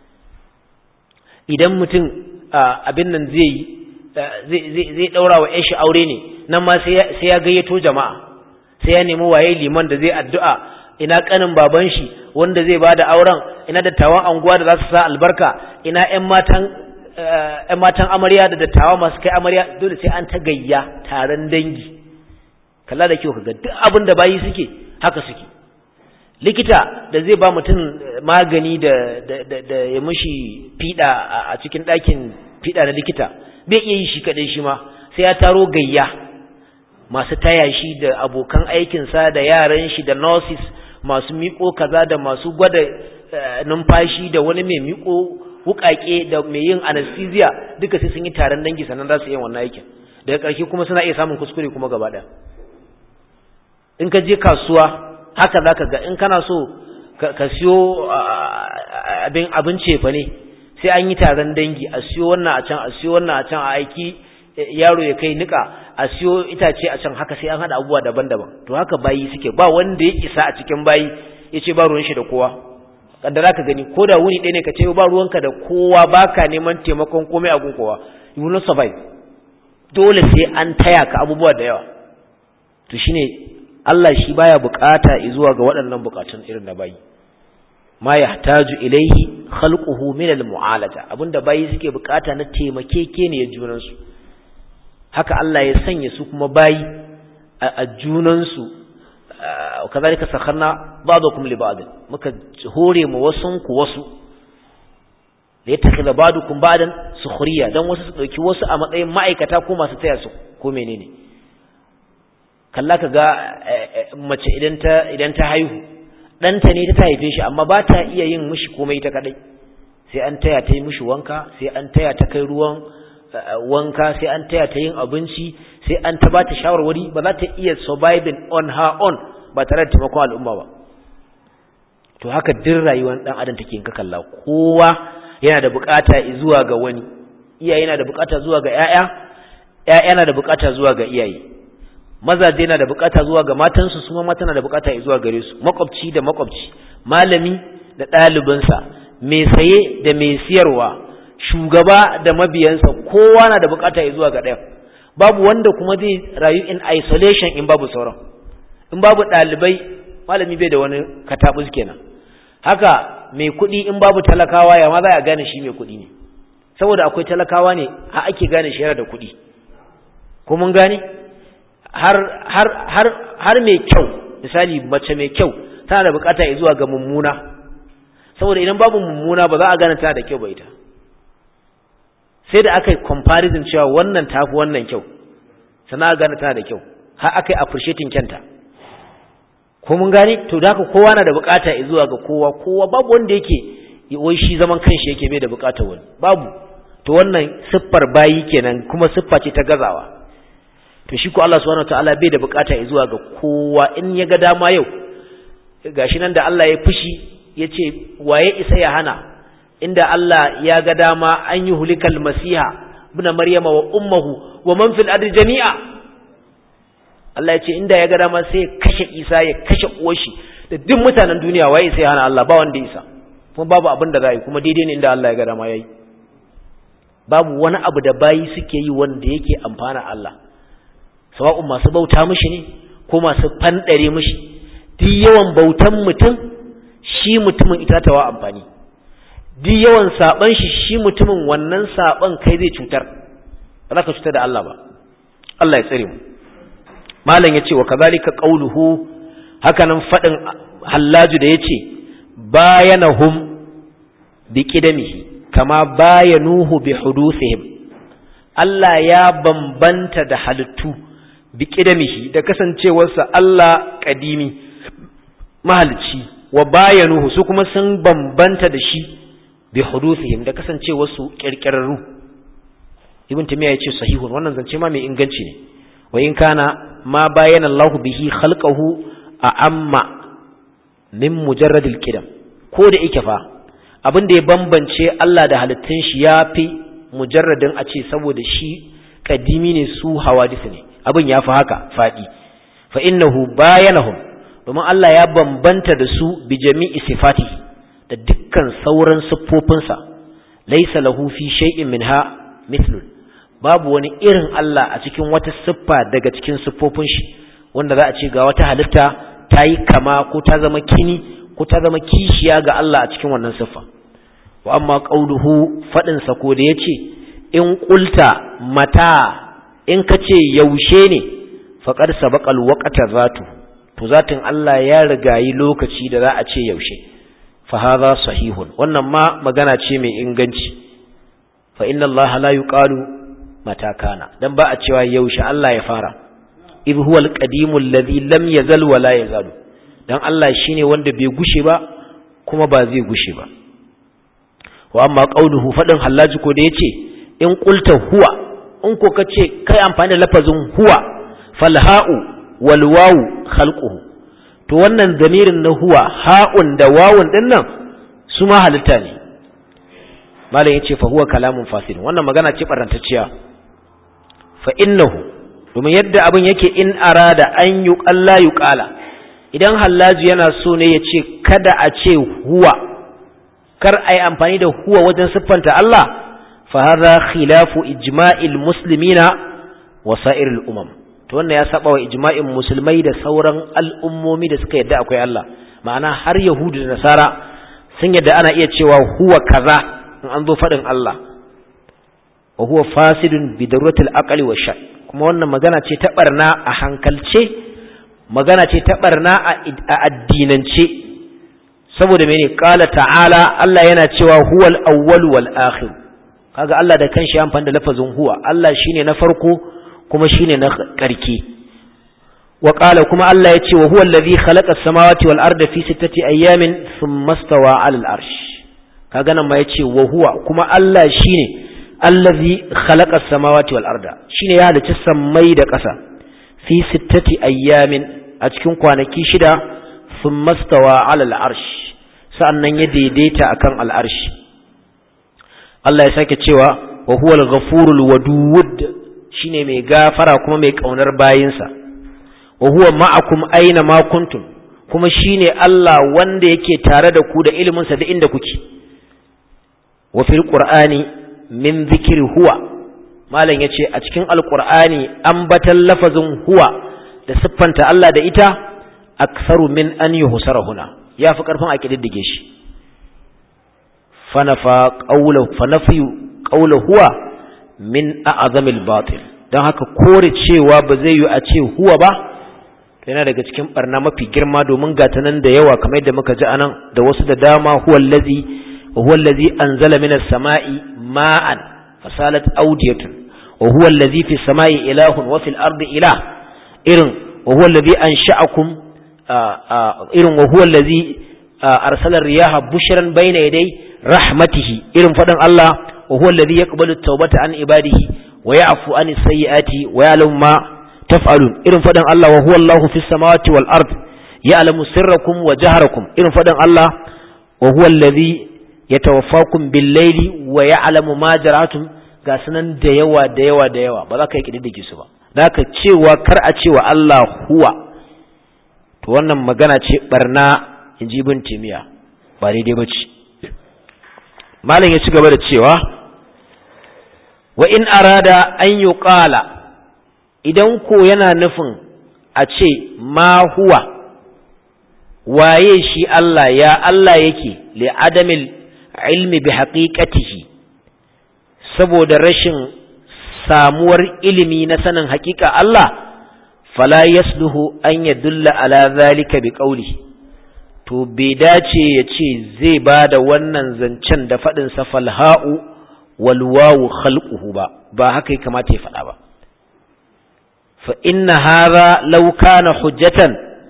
idan mutum abin nan zai zai zai daura wa shi aure ne nan ma sai ya gayyato jama'a sai ya nemi waye liman da zai addu'a ina kanin baban shi wanda zai bada auren ina dattawan anguwa da za su sa albarka ina ƴan matan ƴan matan amarya da dattawa masu kai amarya dole sai an ta gayya taron dangi kalla da kyau kaga duk abin da bayi suke haka suke likita da zai ba mutum magani da da da ya mishi fida a cikin ɗakin fida na likita bai iya yi shi kaɗai shi ma sai ya taro gayya masu taya shi da abokan aikinsa da yaran shi da nurses masu miƙo kaza da masu gwada numfashi da wani mai miƙo wuƙaƙe da mai yin anesthesia duka sai sun yi taron dangi sannan za su yi wannan aikin daga ƙarshe kuma suna iya samun kuskure kuma gaba ɗaya in ka je kasuwa haka za ka ga in kana so ka siyo abin abin cefa ne sai an yi taron dangi a siyo wannan a can a siyo wannan a can a aiki yaro ya kai nika a siyo itace a can haka sai an hada abubuwa daban-daban to haka bayi suke ba wanda ya isa a cikin bayi ya ce ba ruwan shi da kowa kaddara ka gani ko da wuni ɗaya ne ka ce ba ruwanka da kowa baka neman taimakon komai a gun kowa you will not survive dole sai an taya ka abubuwa da yawa to shine Allah shi baya bukata zuwa ga waɗannan bukatun irin da bayi ma yahtaju ilaihi khalquhu min al-mu'alaja abinda bayi suke bukata na taimakekeniyar junansu haka Allah ya sanya su kuma bayi a junansu kazalika sakharna ba'dakum li ba'd muka hore mu wasun ku wasu da ya takhila ba'dukum ba'dan sukhriya dan wasu su dauki wasu a matsayin ma'aikata ko masu taya su ko menene kalla ka ga mace idan ta idan ta haihu ɗanta ne ta haife shi amma ba ta iya yin mishi komai ta kadai sai an taya ta yi mishi wanka sai an taya ta kai ruwan wanka sai an taya ta yin abinci sai an ta ba ta shawarwari ba za ta iya surviving on her own ba tare da taimakon al'umma ba to haka duk rayuwar dan adam take in ka kalla kowa yana da bukata zuwa ga wani iyaye yana da bukata zuwa ga ƴaƴa ƴaƴa yana da bukata zuwa ga iyaye mazaje yana da bukata zuwa ga matansu su ma mata na da bukata zuwa gare su makwabci da makwabci malami da ɗalibinsa mai saye da mai siyarwa shugaba da mabiyansa kowa na da bukata zuwa ga ɗaya babu wanda kuma zai rayu in isolation in babu sauran in babu ɗalibai malami bai da wani katabus kenan haka mai kuɗi in babu talakawa ya ma za a gane shi mai kuɗi ne saboda akwai talakawa ne a ake gane shi yana da kuɗi ko mun gane har har har har mai kyau misali mace mai kyau tana da bukata zuwa ga mummuna saboda idan babu mummuna ba za a gane tana da kyau ba ita sai da aka yi comparison cewa wannan tafi wannan kyau sana a gane tana da kyau har aka yi appreciating kyanta ko mun gane to da haka kowa na da bukata zuwa ga kowa kowa babu wanda yake wai shi zaman kanshi yake bai da bukatar wani babu to wannan siffar bayi kenan kuma siffa ce ta gazawa to shi ko Allah subhanahu wataala bai da bukata zuwa ga kowa in ya ga dama yau gashi nan da Allah ya fushi yace waye isa ya hana inda Allah ya ga dama an yi hulikal masiha ibn maryama wa ummuhu wa man fil ardi jami'a Allah ya ce inda ya ga dama sai ya kashe Isa ya kashe uwarshi da duk mutanen duniya waye sai hana Allah ba wanda isa kuma babu abin da za yi kuma daidai ne inda Allah ya ga dama yayi babu wani abu da bayi suke yi wanda yake amfana Allah sawa'un masu bauta mishi ne ko masu fandare mishi duk yawan bautan mutum shi mutumin itatawa amfani duk yawan saban shi shi mutumin wannan saban kai zai cutar ba za ka cutar da Allah ba Allah ya tsare mu malam yace wa kazalika qauluhu hakanan fadin hallaju da yace bayanahum bi qidamihi kama bayanuhu bi hudusihim Allah ya bambanta da halittu bi qidamihi da kasancewarsa Allah kadimi mahalci wa bayanuhu su kuma sun bambanta da shi bi hudusihim da kasancewarsu kirkirarru ibn tamiya yace sahihun wannan zance ma mai inganci ne wa in kana ma bayyana Allah bihi khalqahu a amma min mujarradil qidam ko da yake fa abin da ya bambance Allah da halittun shi yafi mujarradin a ce saboda shi kadimi ne su hawadis ne abin yafi haka fadi fa innahu bayanahum domin Allah ya bambanta da su bi jami'i sifatihi da dukkan sauran siffofinsa laysa lahu fi shay'in minha mithlun babu wani irin Allah a cikin wata siffa daga cikin siffofin shi wanda za a ce ga wata halitta ta yi kama ko ta zama kini ko ta zama kishiya ga Allah a cikin wannan siffa wa amma qauluhu fadin sa ko da yace in qulta mata in kace yaushe ne faqad sabaqal waqta zatu to zatin Allah ya rigayi lokaci da za a ce yaushe fa hadha sahihun wannan ma magana ce mai inganci fa inna Allah la yuqalu mata kana dan ba a cewa yaushe Allah ya fara idh huwa al-qadimul ladhi lam yazal wa la yazalu dan Allah shine wanda bai gushe ba kuma ba zai gushe ba wa amma qauluhu fadin hallaji ko da yace in qulta huwa in ko kace kai amfani da lafazin huwa fal ha'u wal wawu khalquhu to wannan zamirin na huwa ha'un da wawun din nan su ma halitta ne malam yace fa huwa kalamun fasil wannan magana ce barantacciya fa innahu domin yadda abin yake in arada an yi ƙalla yi ƙala idan hallaji yana so ne ya ce kada a ce huwa kar a yi amfani da huwa wajen siffanta Allah fa hadha khilafu ijma'il muslimina wa sa'iril umam to wannan ya saba wa ijma'in musulmai da sauran al'ummomi da suka yadda akwai Allah ma'ana har yahudu da nasara sun yadda ana iya cewa huwa kaza in an zo faɗin Allah wa huwa fasidun bi daruratil aqli wa sha kuma wannan magana ce ta barna a hankalce magana ce ta barna a addinance saboda mene qala ta'ala Allah yana cewa huwal awwal wal akhir kaga Allah da kanshi ya amfani da lafazin huwa Allah shine na farko kuma shine na karke wa qala kuma Allah ya ce wa huwa allazi khalaqa as-samawati wal arda fi sittati ayyamin thumma stawa 'ala al-arsh kaga nan ma yace wa huwa kuma Allah shine allazi khalaqa as-samawati wal arda shine ya halicci sammai da ƙasa fi sittati ayyamin a cikin kwanaki shida thumma stawa 'ala al-arsh sa'annan ya daidaita akan al-arsh Allah ya sake cewa wa huwa al-ghafurul wadud shine mai gafara kuma mai kaunar bayinsa wa huwa ma'akum aina ma kuntum kuma shine Allah wanda yake tare da ku da ilimin sa da inda kuke wa fil qur'ani min dhikri huwa malam yace a cikin alqur'ani ambatan lafazin huwa da siffanta Allah da ita aktharu min an yuhsara huna yafi karfin a kididdige shi fanafa qawlu fanafi qawlu huwa min a'zamil batil dan haka kore cewa ba zai yi a ce huwa ba yana daga cikin barna mafi girma domin gata nan da yawa kamar yadda muka ji anan da wasu da dama huwa allazi wa huwa allazi anzala minas sama'i ma'an fasalat awdiyatun wa huwa allazi fis sama'i ilahun wa fil ardi ilah irin wa huwa allazi ansha'akum irin wa huwa allazi arsala riyaha bushran bayna yaday rahmatihi irin fadan Allah wa huwa allazi yaqbalu at-taubata an ibadihi wa ya'fu an as-sayyi'ati wa ya'lamu ma taf'alun irin fadan Allah wa huwa Allahu fis samawati wal ard ya'lamu sirrakum wa jaharakum irin fadan Allah wa huwa allazi yatawaffakum bil layli wa ya'lamu ma jaratum ga sunan da yawa da yawa da yawa ba za ka yi kididdige su ba zaka cewa kar a cewa Allah huwa to wannan magana ce barna inji ibn timiya ba daidai ba ce malam ya ci gaba da cewa wa in arada an yuqala idan ko yana nufin a ce ma huwa waye shi Allah ya Allah yake li adamil ilmi bi haqiqatihi saboda rashin samuwar ilimi na sanin haƙiƙa Allah fala yasluhu an yadulla ala zalika bi qawli to bai dace ya ce zai ba da wannan zancen da faɗin sa falha'u wal wawu khalquhu ba ba haka ya kamata ya faɗa ba فإن هذا لو كان حجة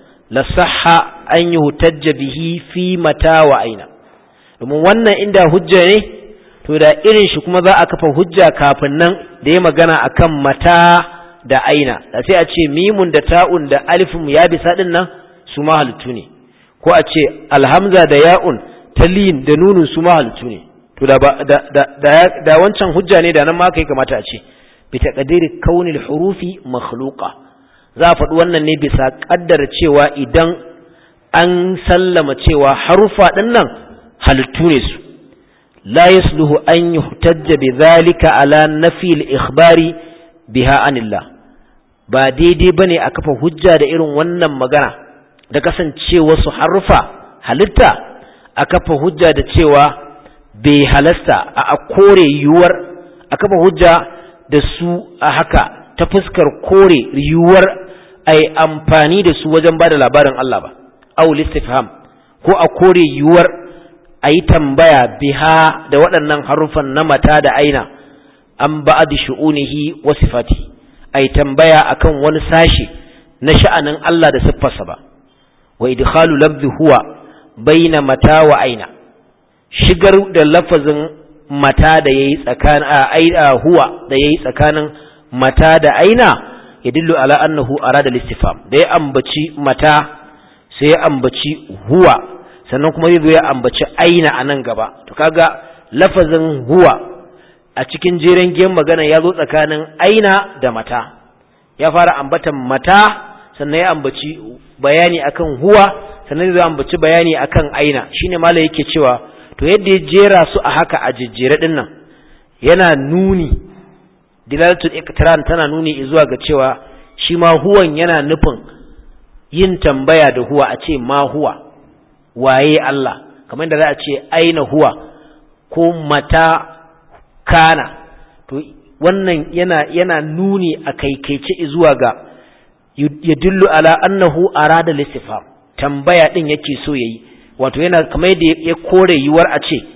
لصح أن يهتج به في متى وأين domin wannan inda hujja ne to da irin shi kuma za a kafa hujja kafin nan da ya magana akan mata da aina da sai a ce mimun da ta'un da alifin ya bisa din nan su ma halittu ne ko a ce alhamza da ya'un talin da nunun su ma halittu ne to da da wancan hujja ne da nan ma kai kamata a ce بتقدير كون الحروف مخلوقة za a faɗi wannan ne bisa ƙaddara cewa idan an sallama cewa harufa ɗin nan halittu ne su la yasluhu an yuhtajja bi zalika ala nafi al-ikhbari biha anillah ba daidai bane a kafa hujja da irin wannan magana da kasancewa su harufa halitta a kafa hujja da cewa bai halasta a kore yiwuwar a kafa hujja da su a haka ta fuskar kore yiwuwar a yi amfani da su wajen ba da labarin Allah ba, au listifham ko a kore yiwuwar a yi tambaya biha da waɗannan haruffan na mata da aina an ba da shu'unihi wa sifati a yi tambaya akan wani sashe na sha'anin Allah da siffarsa ba, wa idkhalu lafzi huwa baina mata wa aina shigar da lafazin mata da yayi tsakanin a huwa da yayi tsakanin mata da aina yadullu ala annahu arada listifam da ya ambaci mata sai ya ambaci huwa sannan kuma zai zo ya ambaci aina a nan gaba to kaga lafazin huwa a cikin jeren giyan magana ya zo tsakanin aina da mata ya fara ambatan mata sannan ya ambaci bayani akan huwa sannan zai ambaci bayani akan aina shine malai yake cewa to yadda ya jera su a haka a jejjere din nan yana nuni dilalatul iqtiran tana nuni zuwa ga cewa shi ma huwan yana nufin yin tambaya da huwa a ce ma huwa waye Allah kamar da za a ce aina huwa ko mata kana to wannan yana yana nuni a kaikaice zuwa ga yadullu ala annahu arada listifam tambaya din yake so yayi wato yana kamar yadda ya kore yiwuwar a ce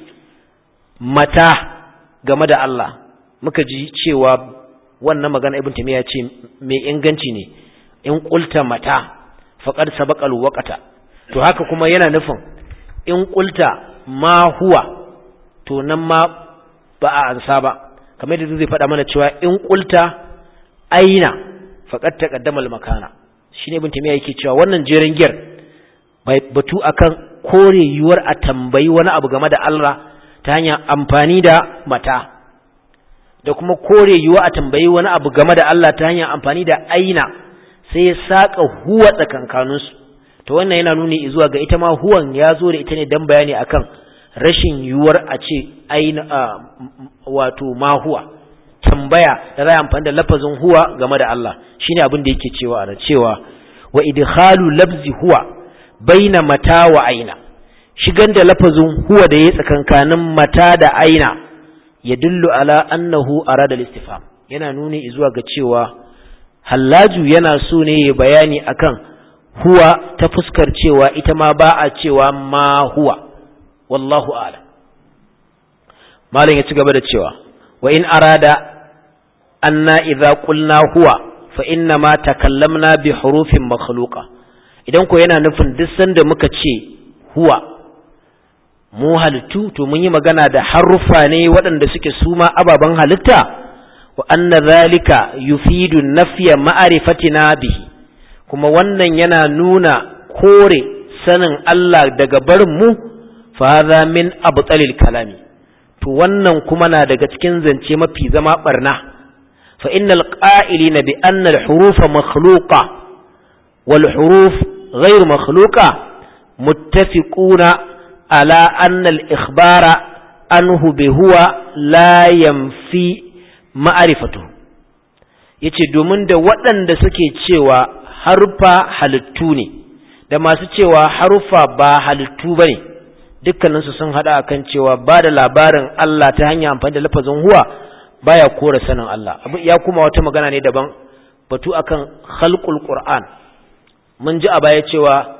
mata game da Allah muka ji cewa wannan magana ibn tamiya ce mai inganci ne in qulta mata faqad sabaqa alwaqta to haka kuma yana nufin in qulta ma huwa to nan ma ba a ansa ba kamar yadda zai faɗa mana cewa in qulta aina faqad taqaddama almakana shine ibn tamiya yake cewa wannan jerin giyar batu akan kore yiwuwar a tambayi wani abu game da Allah ta hanyar amfani da mata da kuma kore yiwuwa a tambayi wani abu game da Allah ta hanyar amfani da aina sai ya saka huwa tsakankaninsu to wannan yana nuni zuwa ga ita ma huwan ya zo da ita ne dan bayani akan rashin yiwuwar a ce aina wato ma huwa tambaya da za amfani da lafazin huwa game da Allah shine abin da yake cewa a cewa wa idkhalu labzi huwa baina mata wa aina shigan da lafazin huwa da ya tsakankanin mata da aina ya dillu ala annahu arada al-istifham yana nuni zuwa ga cewa hallaju yana so ne ya bayani akan huwa ta fuskar cewa ita ma ba a cewa ma huwa wallahu a'lam malam ya ci gaba da cewa wa in arada anna idza qulna huwa fa inna ma takallamna bi hurufin makhluqa idan ko yana nufin duk sanda muka ce huwa mu halittu to mun yi magana da haruffa ne waɗanda suke suma ababen halitta wa anna zalika yufidu nafya ma'arifatina bihi kuma wannan yana nuna kore sanin Allah daga barin mu fa hadha min abtalil kalami to wannan kuma na daga cikin zance mafi zama barna fa innal qa'ilina bi anna al hurufa makhluqa wal huruf ghayr makhluqa muttafiquna على أن الإخبار عنه بهو لا ينفي معرفته yace domin da waɗanda suke cewa haruffa halittu ne da masu cewa haruffa ba halittu ba ne dukkaninsu sun haɗa akan cewa ba da labarin Allah ta hanyar amfani da lafazin huwa baya kora sanin Allah ya kuma wata magana ne daban batu akan khalqul qur'an mun ji a baya cewa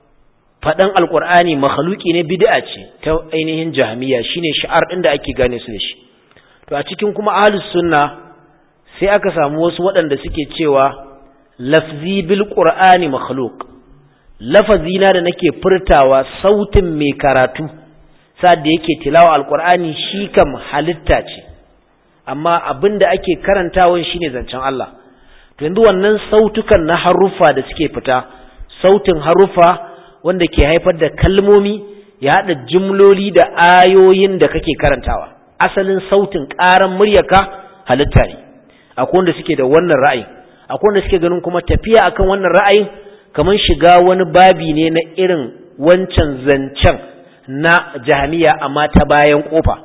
faɗan alƙur'ani makhaluki ne bid'a ce ta ainihin jahmiya shine shi'ar ɗin da ake gane su da shi to a cikin kuma ahlus sunna sai aka samu wasu waɗanda suke cewa lafzi bil qur'ani makhluq lafazina da nake furtawa sautin mai karatu sa'ad da yake tilawa alƙur'ani shi kam halitta ce amma abin da ake karantawan shine zancen Allah to yanzu wannan sautukan na haruffa da suke fita sautin haruffa wanda ke haifar da kalmomi ya haɗa jumloli da ayoyin da kake karantawa asalin sautin ƙaran muryarka halitta ne akwai wanda suke da wannan ra'ayin akwai wanda suke ganin kuma tafiya akan wannan ra'ayin kamar shiga wani babi ne na irin wancan zancen na jahamiya amma ta bayan kofa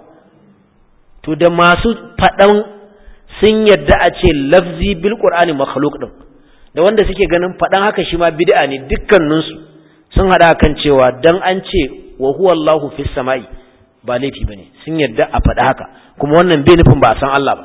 to da masu faɗan sun yadda a ce lafzi bil qur'ani makhluq din da wanda suke ganin faɗan haka shi ma bid'a ne dukkaninsu sun hada kan cewa dan an ce wa huwa Allahu fis sama'i ba laifi bane sun yadda a faɗa haka kuma wannan bai nufin ba a san Allah ba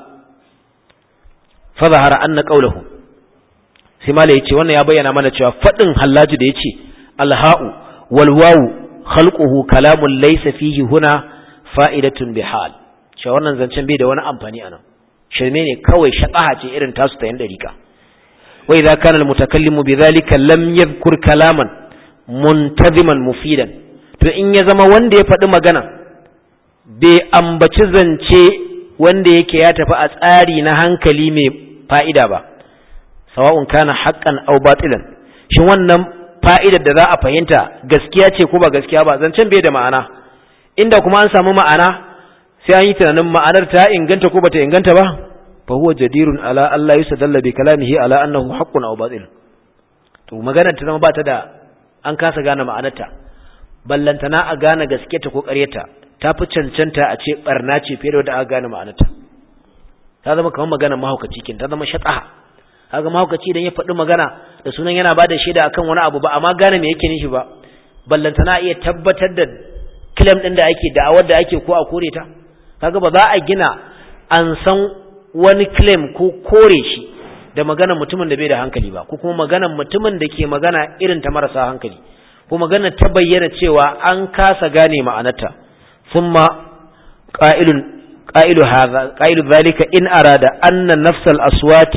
fa zahara anna qawluhu sai mala yace wannan ya bayyana mana cewa faɗin hallaji da yace alha'u wal wawu khalquhu kalamun laysa fihi huna fa'idatun bihal cewa wannan zancen bai da wani amfani anan shirme ne kawai shaqaha ce irin tasu ta yan dariƙa wa idza kana al mutakallimu bidhalika lam yadhkur kalaman muntaziman mufidan to in ya zama wanda ya faɗi magana bai ambaci zance wanda yake ya tafi a tsari na hankali mai fa'ida ba sawa'un kana haqqan aw batilan shin wannan fa'idar da za a fahimta gaskiya ce ko ba gaskiya ba zancen bai da ma'ana inda kuma an samu ma'ana sai an yi tunanin ma'anar ta inganta ko bata inganta ba fa huwa jadirun ala Allah yusadalla bi kalamihi ala annahu haqqun aw batil to magana ta zama ba ta da an kasa gane ma'anarta ballantana a gane gaske ta ko ƙaryata ta fi cancanta a ce barna ce fiye da wadda aka gane ma'anarta ta zama kamar magana mahaukaci kin ta zama shataha kaga mahaukaci idan ya faɗi magana da sunan yana bada shaida akan wani abu ba amma gane me yake nishi ba ballantana iya tabbatar da claim din da ake da'awar da ake ko a kore ta kaga ba za a gina an san wani claim ko kore shi da maganar mutumin da bai da hankali ba ko kuma maganar mutumin da ke magana irin ta marasa hankali ko magana ta bayyana cewa an kasa gane ma'anarta thumma qa'ilun qa'ilu hadha qa'ilu dhalika in arada anna nafsal aswati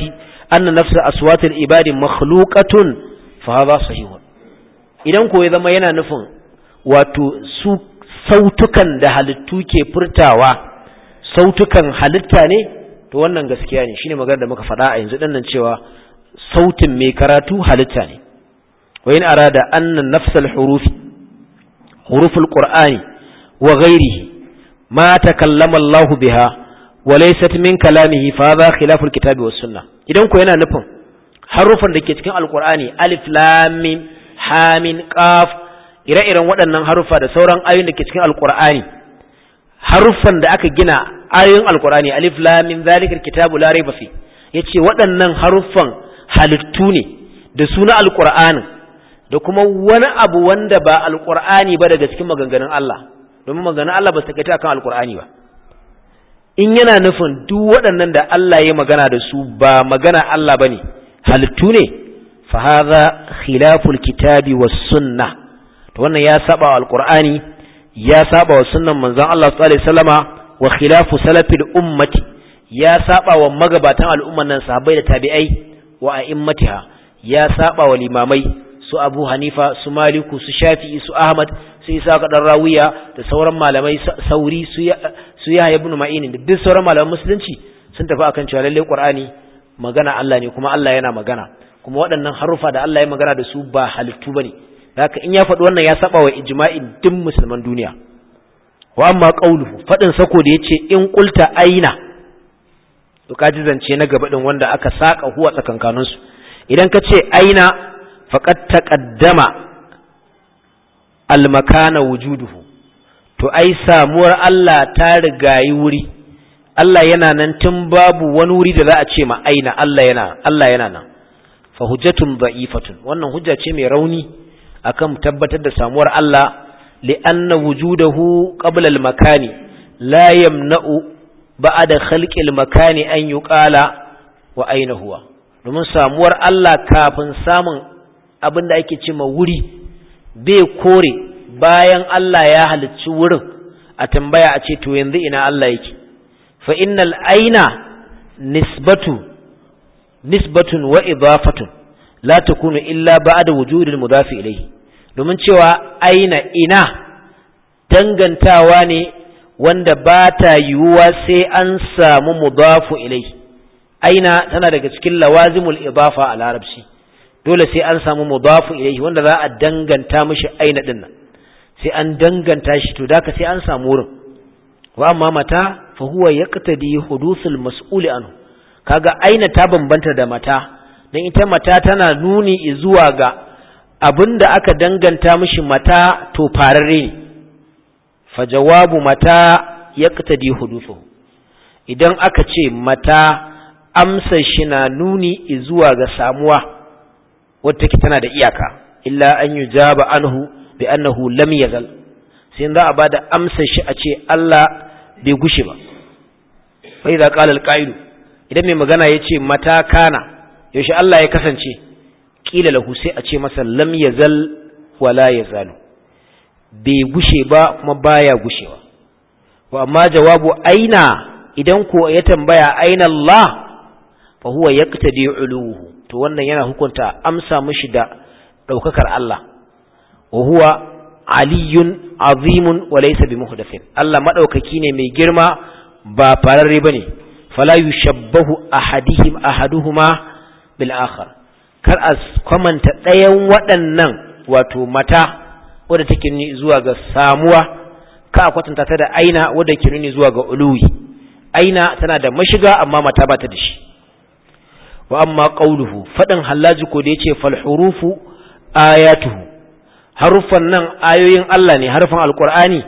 anna nafsa aswatil ibadi makhluqatun fa hadha sahihun idan ko ya zama yana nufin wato su sautukan da halittu ke furtawa sautukan halitta ne to wannan gaskiya ne shine magana da muka faɗa a yanzu dinnan cewa sautin mai karatu halitta ne wa in arada anna nafsal hurufi huruful qur'ani wa ghairihi ma takallama Allah biha wa laysat min kalamihi fa hadha khilaful kitabi was sunnah idan ko yana nufin harufan da ke cikin alqur'ani alif lam mim ha min qaf ire-iren waɗannan harufa da sauran ayoyin da ke cikin alqur'ani haruffan da aka gina ayoyin alqur'ani alif lam mim zalikal kitabu la rayba fi yace waɗannan haruffan halittu ne da suna alqur'ani da kuma wani abu wanda ba alqur'ani ba daga cikin maganganun Allah domin maganganun Allah ba su takaita akan alqur'ani ba in yana nufin duk waɗannan da Allah ya magana da su ba magana Allah bane halittu ne fa hadha khilaful kitabi was sunnah to wannan ya saba wa alqur'ani ya saba wa sunnan manzon Allah sallallahu alaihi wasallama wa khilafu salafil ummati ya saba wa magabatan al'umman nan sahabbai da tabi'ai wa a'immatiha ya saba wa limamai su Abu Hanifa su Maliku su Shafi'i su Ahmad su Isa ga dan Rawiya da sauran malamai sauri su su Yahya ibn Ma'in da duk sauran malaman musulunci sun tafi akan cewa lalle Qur'ani magana Allah ne kuma Allah yana magana kuma waɗannan harufa da Allah ya magana da su ba halittu bane haka in ya faɗi wannan ya saba wa ijma'in duk musulman duniya wa amma qauluhu fadin sako da yace in qulta aina to kaji zance na gaba din wanda aka saka huwa tsakankanin su idan ka ce aina faqad taqaddama al makana wujuduhu to ai samuwar Allah ta rigayi wuri Allah yana nan tun babu wani wuri da za a ce ma aina Allah yana Allah yana nan fa hujjatun da'ifatun wannan hujja ce mai rauni akan tabbatar da samuwar Allah li'anna wujudahu qabla al-makani la yamna'u ba'da khalqi al-makani an yuqala wa aina huwa domin samuwar Allah kafin samun abin da ake cewa wuri bai kore bayan Allah ya halicci wurin a tambaya a ce to yanzu ina Allah yake fa innal aina nisbatu nisbatun wa idafatun la takunu illa ba'da wujudil mudafi ilayhi domin cewa aina ina dangantawa ne wanda ba ta yiwuwa sai an samu mudafu ilai aina tana daga cikin lawazimul idafa a larabci dole sai an samu mudafu ilai wanda za a danganta mishi aina din nan sai an danganta shi to da sai an samu wurin wa amma mata fa huwa yaqtadi hudusul mas'uli anhu kaga aina ta bambanta da mata dan ita mata tana nuni zuwa ga abin da aka danganta mishi mata to fararre ne fa jawabu mata yaqtadi huduthu idan aka ce mata amsa shi na nuni zuwa ga samuwa wadda take tana da iyaka illa an yujaba anhu bi annahu lam yazal sai za a bada amsa shi a ce Allah bai gushe ba fa idza qala al idan mai magana yace mata kana yaushe Allah ya kasance kila lahu sai a ce masa lam yazal wala yazalu bai gushe ba kuma baya gushewa wa amma jawabu aina idan ko ya tambaya aina Allah fa huwa yaqtadi uluhu to wannan yana hukunta amsa mishi da daukakar Allah wa huwa aliyun azimun wa laysa bimuhdathin Allah madaukaki ne mai girma ba fararre bane fala yushabbahu ahadihim ahaduhuma bil akhar kar a kwamanta ɗayan waɗannan wato mata wadda take nuni zuwa ga samuwa ka a kwatanta ta da aina wadda ke nuni zuwa ga uluwi aina tana da mashiga amma mata ba ta da shi wa amma qauluhu faɗin hallaji ko da yace fal hurufu ayatuhu harufan nan ayoyin Allah ne harfan alqur'ani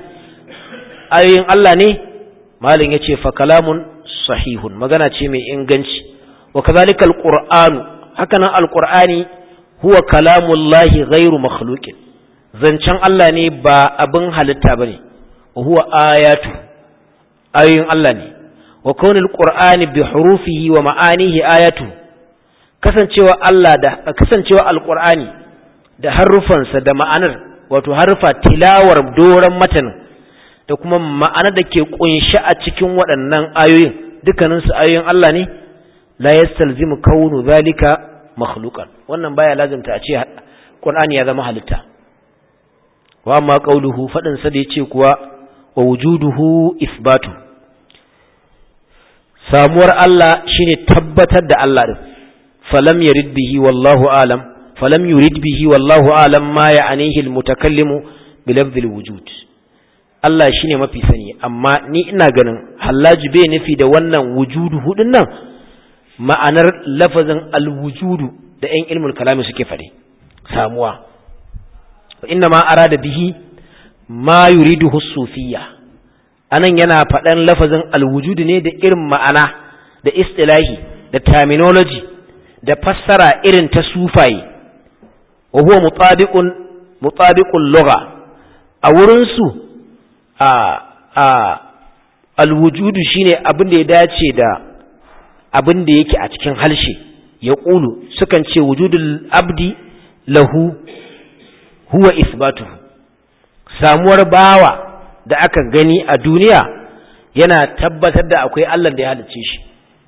ayoyin Allah ne malin yace fa kalamun sahihun magana ce mai inganci wa kadhalika alqur'anu hakanan alqur'ani huwa kalamullahi ghairu makhluqin zancen Allah ne ba abin halitta bane wa huwa ayatu ayoyin Allah ne wa kaunil qur'ani bi hurufihi wa ma'anihi ayatu kasancewa Allah da kasancewa alqur'ani da harufansa da ma'anar wato harufa tilawar doran matanin da kuma ma'anar da ke kunshi a cikin waɗannan ayoyin dukkaninsu ayoyin Allah ne la yastalzimu kaunu zalika makhluqan wannan baya lazimta a ce qur'ani ya zama halitta wa amma qauluhu fadin sa da yace kuwa wa wujuduhu isbatu samuwar Allah shine tabbatar da Allah din falam yurid bihi wallahu alam falam yurid bihi wallahu alam ma ya'anihi almutakallimu bi lafzil wujud Allah shine mafi sani amma ni ina ganin hallaji bai nufi da wannan wujudu hudun nan ma'anar lafazin alwujudu da ƴan ilmul kalami suke fade samuwa inna ma arada bihi ma yuriduhu sufiyya anan yana faɗan lafazin alwujudu ne da irin ma'ana da istilahi da terminology da fassara irin ta sufaye wa huwa mutabiqun mutabiqul lugha a wurin su a a alwujudu shine abin da ya dace da abin da yake a cikin halshe ya ƙulu sukan ce wujudul abdi lahu huwa isbatuhu samuwar bawa da aka gani a duniya yana tabbatar da akwai Allah da ya halicce shi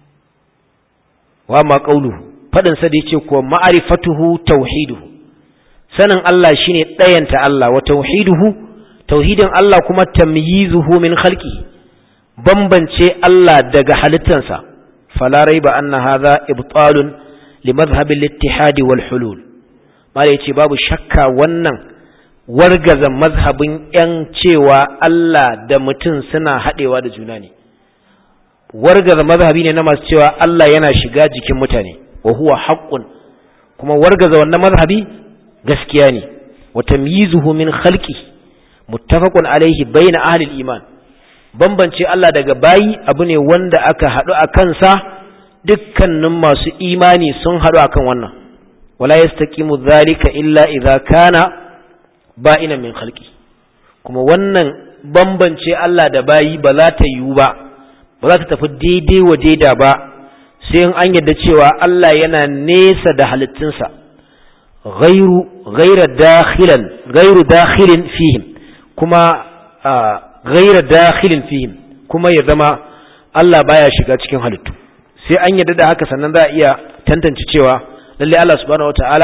wa ma qauluhu fadin sa da yace ko ma'rifatuhu tauhiduhu sanin Allah shine ɗayanta Allah wa tauhiduhu tauhidin Allah kuma tamyizuhu min khalqi bambance Allah daga halittansa fala raiba anna hadha ibtalun li madhhab al-ittihad wal hulul mala yace babu shakka wannan wargaza mazhabin yan cewa Allah da mutum suna hadewa da juna ne wargaza mazhabi ne na masu cewa Allah yana shiga jikin mutane wa huwa haqqun kuma wargaza wannan mazhabi gaskiya ne wa tamyizuhu min khalqi muttafaqun alaihi bayna ahli al-iman bambance Allah daga bayi abu ne wanda aka haɗu a kansa dukkanin masu imani sun haɗu a kan wannan wala yastaqimu dhalika illa idza kana ba'ina min khalqi kuma wannan bambance Allah da bayi ba za ta yiwu ba ba za ta tafi daidai wa daida ba sai in an yadda cewa Allah yana nesa da halittunsa ghairu ghaira dakhilan ghairu dakhilin fihim kuma ghaira dakhilin fihim kuma ya zama Allah baya shiga cikin halittu sai an yadda da haka sannan za a iya tantance cewa lalle Allah subhanahu wataala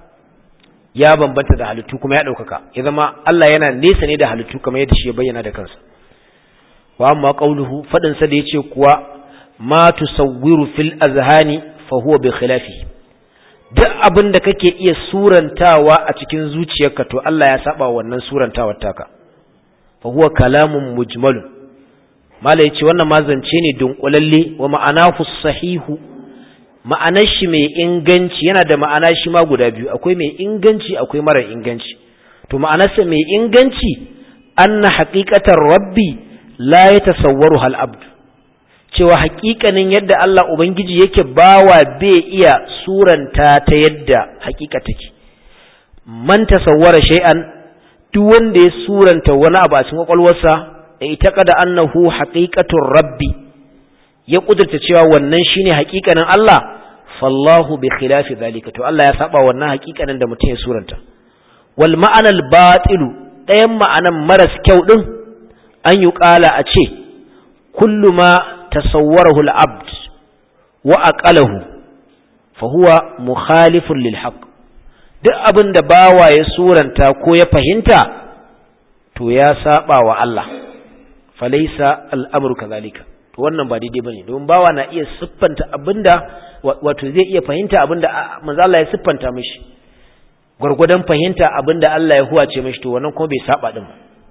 ya bambanta da halittu kuma ya ɗaukaka ya zama Allah yana nesa ne da halittu kamar yadda shi ya bayyana da kansa wa amma qauluhu fadin sa da yace kuwa ma tusawwiru fil azhani fa huwa bi khilafi duk abin da kake iya surantawa a cikin zuciyarka to Allah ya saba wannan surantawar taka fa huwa kalamun mujmalun mala yace wannan ma zance ne dunkulalle wa ma'anahu sahihu ma'anar shi mai inganci yana da ma'ana shi ma guda biyu akwai mai inganci akwai mara inganci to ma'anarsa mai inganci anna haqiqatar rabbi la yatasawwaru hal abd cewa haƙiƙanin yadda Allah ubangiji yake bawa bai iya suranta ta yadda haƙiƙa take man tasawwara shay'an duk wanda ya suranta wani abu a cikin kwakwalwarsa da ita kada annahu haqiqatur rabbi ya kudurta cewa wannan shine haƙiƙanin Allah fallahu bi khilafi zalika to Allah ya saba wannan haƙiƙanin da mutum ya suranta wal ma'anal batilu ɗayan ma'anan maras kyau din an yi ƙala a ce kullu ma tasawwarahu al-abd wa aqalahu fa huwa mukhalifun lil haqq duk abin da bawa ya suranta ko ya fahimta to ya saba wa Allah falaisa al'amuru kazalika to wannan ba daidai bane don bawa na iya siffanta abinda wato zai iya fahimta abinda manzo Allah ya siffanta mishi gurgudan fahimta abinda Allah ya huwace mishi to wannan kuma bai saba din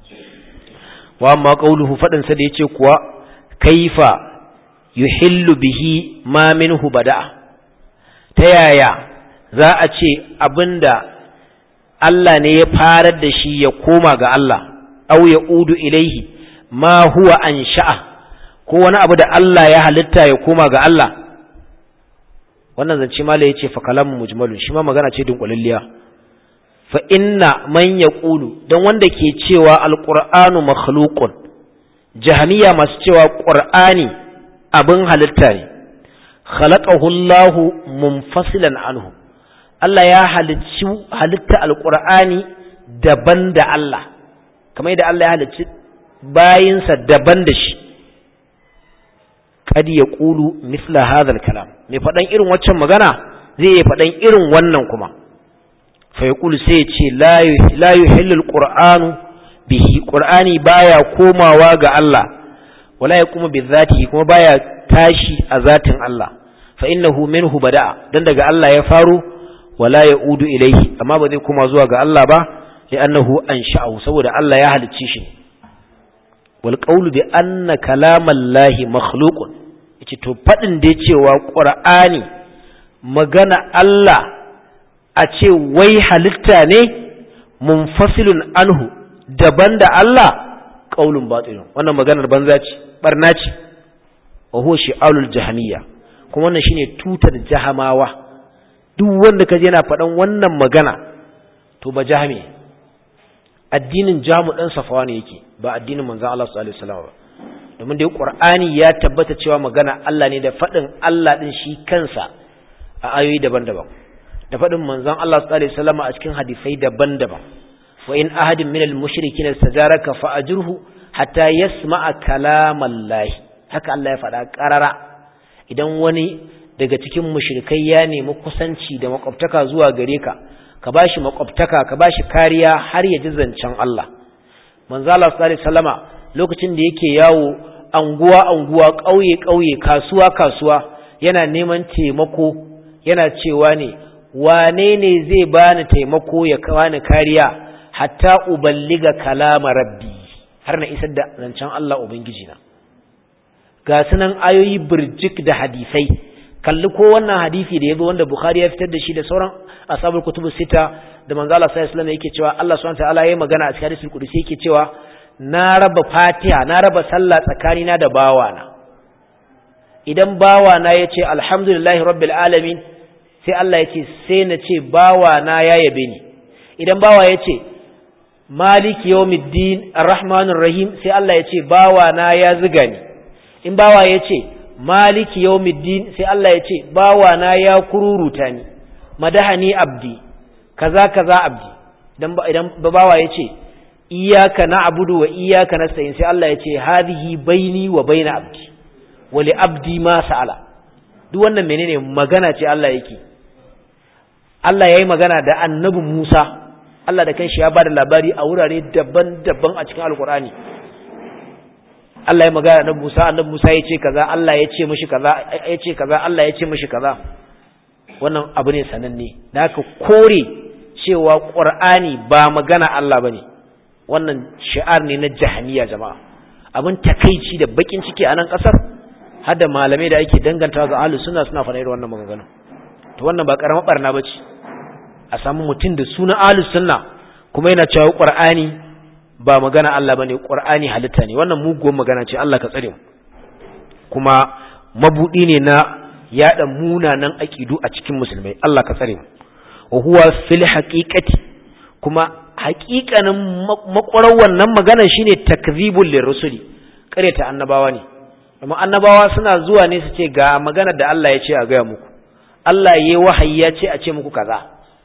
wa amma qauluhu fadin sa da yace kuwa kaifa yuhillu bihi ma minhu bada'a ta yaya za a ce abinda Allah ne ya farar da shi ya koma ga Allah au ya udu ilaihi ma huwa an sha'a ko wani abu da Allah ya halitta ya koma ga Allah wannan zance mala yace fa kalamu mujmalun shi ma magana ce dunkulalliya fa inna man yaqulu dan wanda ke cewa alqur'anu makhluqun jahmiya masu cewa qur'ani abin halitta ne khalaqahu Allahu munfasilan anhu Allah ya halicci halitta alqur'ani daban da Allah kamar yadda Allah ya halicci bayinsa daban da shi qad yaqulu mithla hadha al-kalam mai fadan irin waccan magana zai yi fadan irin wannan kuma fa yaqulu sai ya ce la yuhillu al-qur'anu bihi qur'ani baya komawa ga Allah wala yaqumu bi dhatihi kuma baya tashi a zatin Allah fa innahu minhu bada'a dan daga Allah ya faru wala yaudu ilayhi amma ba zai koma zuwa ga Allah ba li'annahu ansha'ahu saboda Allah ya halicce shi wal qawlu bi anna kalamallahi makhluqun yace to fadin da cewa qur'ani magana Allah a ce wai halitta ne munfasilun anhu daban da Allah qaulun batilun wannan maganar banza ce barna ce wa huwa shi'alul jahamiyya kuma wannan shine tutar jahamawa duk wanda kaje yana faɗan wannan magana to ba jahami addinin jamu dan safawa ne yake ba addinin manzon Allah sallallahu alaihi wasallam ba domin dai qur'ani ya tabbata cewa magana Allah ne da faɗin Allah din shi kansa a ayoyi daban-daban da faɗin manzon Allah sallallahu alaihi wasallam a cikin hadisai daban-daban wa in ahadin minal mushrikin istajaraka fa ajruhu hatta yasma'a kalamallahi haka Allah ya faɗa ƙarara idan wani daga cikin mushrikai ya nemi kusanci da makwabtaka zuwa gare ka ka bashi makwabtaka ka bashi kariya har ya ji zancen Allah manzo Allah sallallahu alaihi wasallama lokacin da yake yawo anguwa anguwa ƙauye ƙauye kasuwa kasuwa yana neman taimako yana cewa ne wane ne zai bani taimako ya kawani kariya hatta uballiga kalama rabbi har na isar da zancen Allah ubangiji na ga sunan ayoyi birjik da hadisai kalli ko wannan hadisi da yazo wanda Bukhari ya fitar da shi da sauran ashabul kutubu sita da manzo Allah sallallahu alaihi wasallam yake cewa Allah subhanahu wa ta'ala yayi magana a cikin hadisul qudusi yake cewa na raba Fatiha na raba sallah tsakanina da bawana idan bawana yace alhamdulillahi rabbil alamin sai Allah yace sai na ce bawana ya yabe ni idan bawa yace maliki yawmiddin arrahmanir rahim sai Allah yace bawana ya ziga ni in bawa yace maliki yawmiddin sai Allah ya ce bawa na ya kururuta ni madahani abdi kaza kaza abdi idan idan bawa ya ce iyyaka na'budu wa iyyaka nasta'in sai Allah ya ce hadhihi baini wa baina abdi wa li abdi ma sa'ala duk wannan menene magana ce Allah yake Allah yayi magana da annabi Musa Allah da kanshi ya bada labari a wurare daban-daban a cikin alkur'ani Allah ya magana da Musa annabi Musa ya ce kaza Allah ya ce mishi kaza ya ce kaza Allah ya ce mishi kaza wannan abu ne sananne da haka kore cewa Qur'ani ba magana Allah bane wannan shi'ar ne na jahaniya jama'a abin takeici da bakin ciki a nan kasar har da malamai da ake danganta ga ahlus sunna suna fara irin wannan maganganu to wannan ba karamar barna bace a samu mutum da sunan ahlus sunna kuma yana cewa Qur'ani ba magana Allah bane Qur'ani halitta ne wannan muguwar magana ce Allah ka tsare mu kuma mabudi ne na yada munanan aqidu a cikin musulmai Allah ka tsare mu wa huwa fil haqiqati kuma haƙiƙanin makwarar wannan magana shine takzibul lirrusuli ta annabawa ne amma annabawa suna zuwa ne su ce ga magana da Allah ya ce a gaya muku Allah yayi wahayi ya ce a ce muku kaza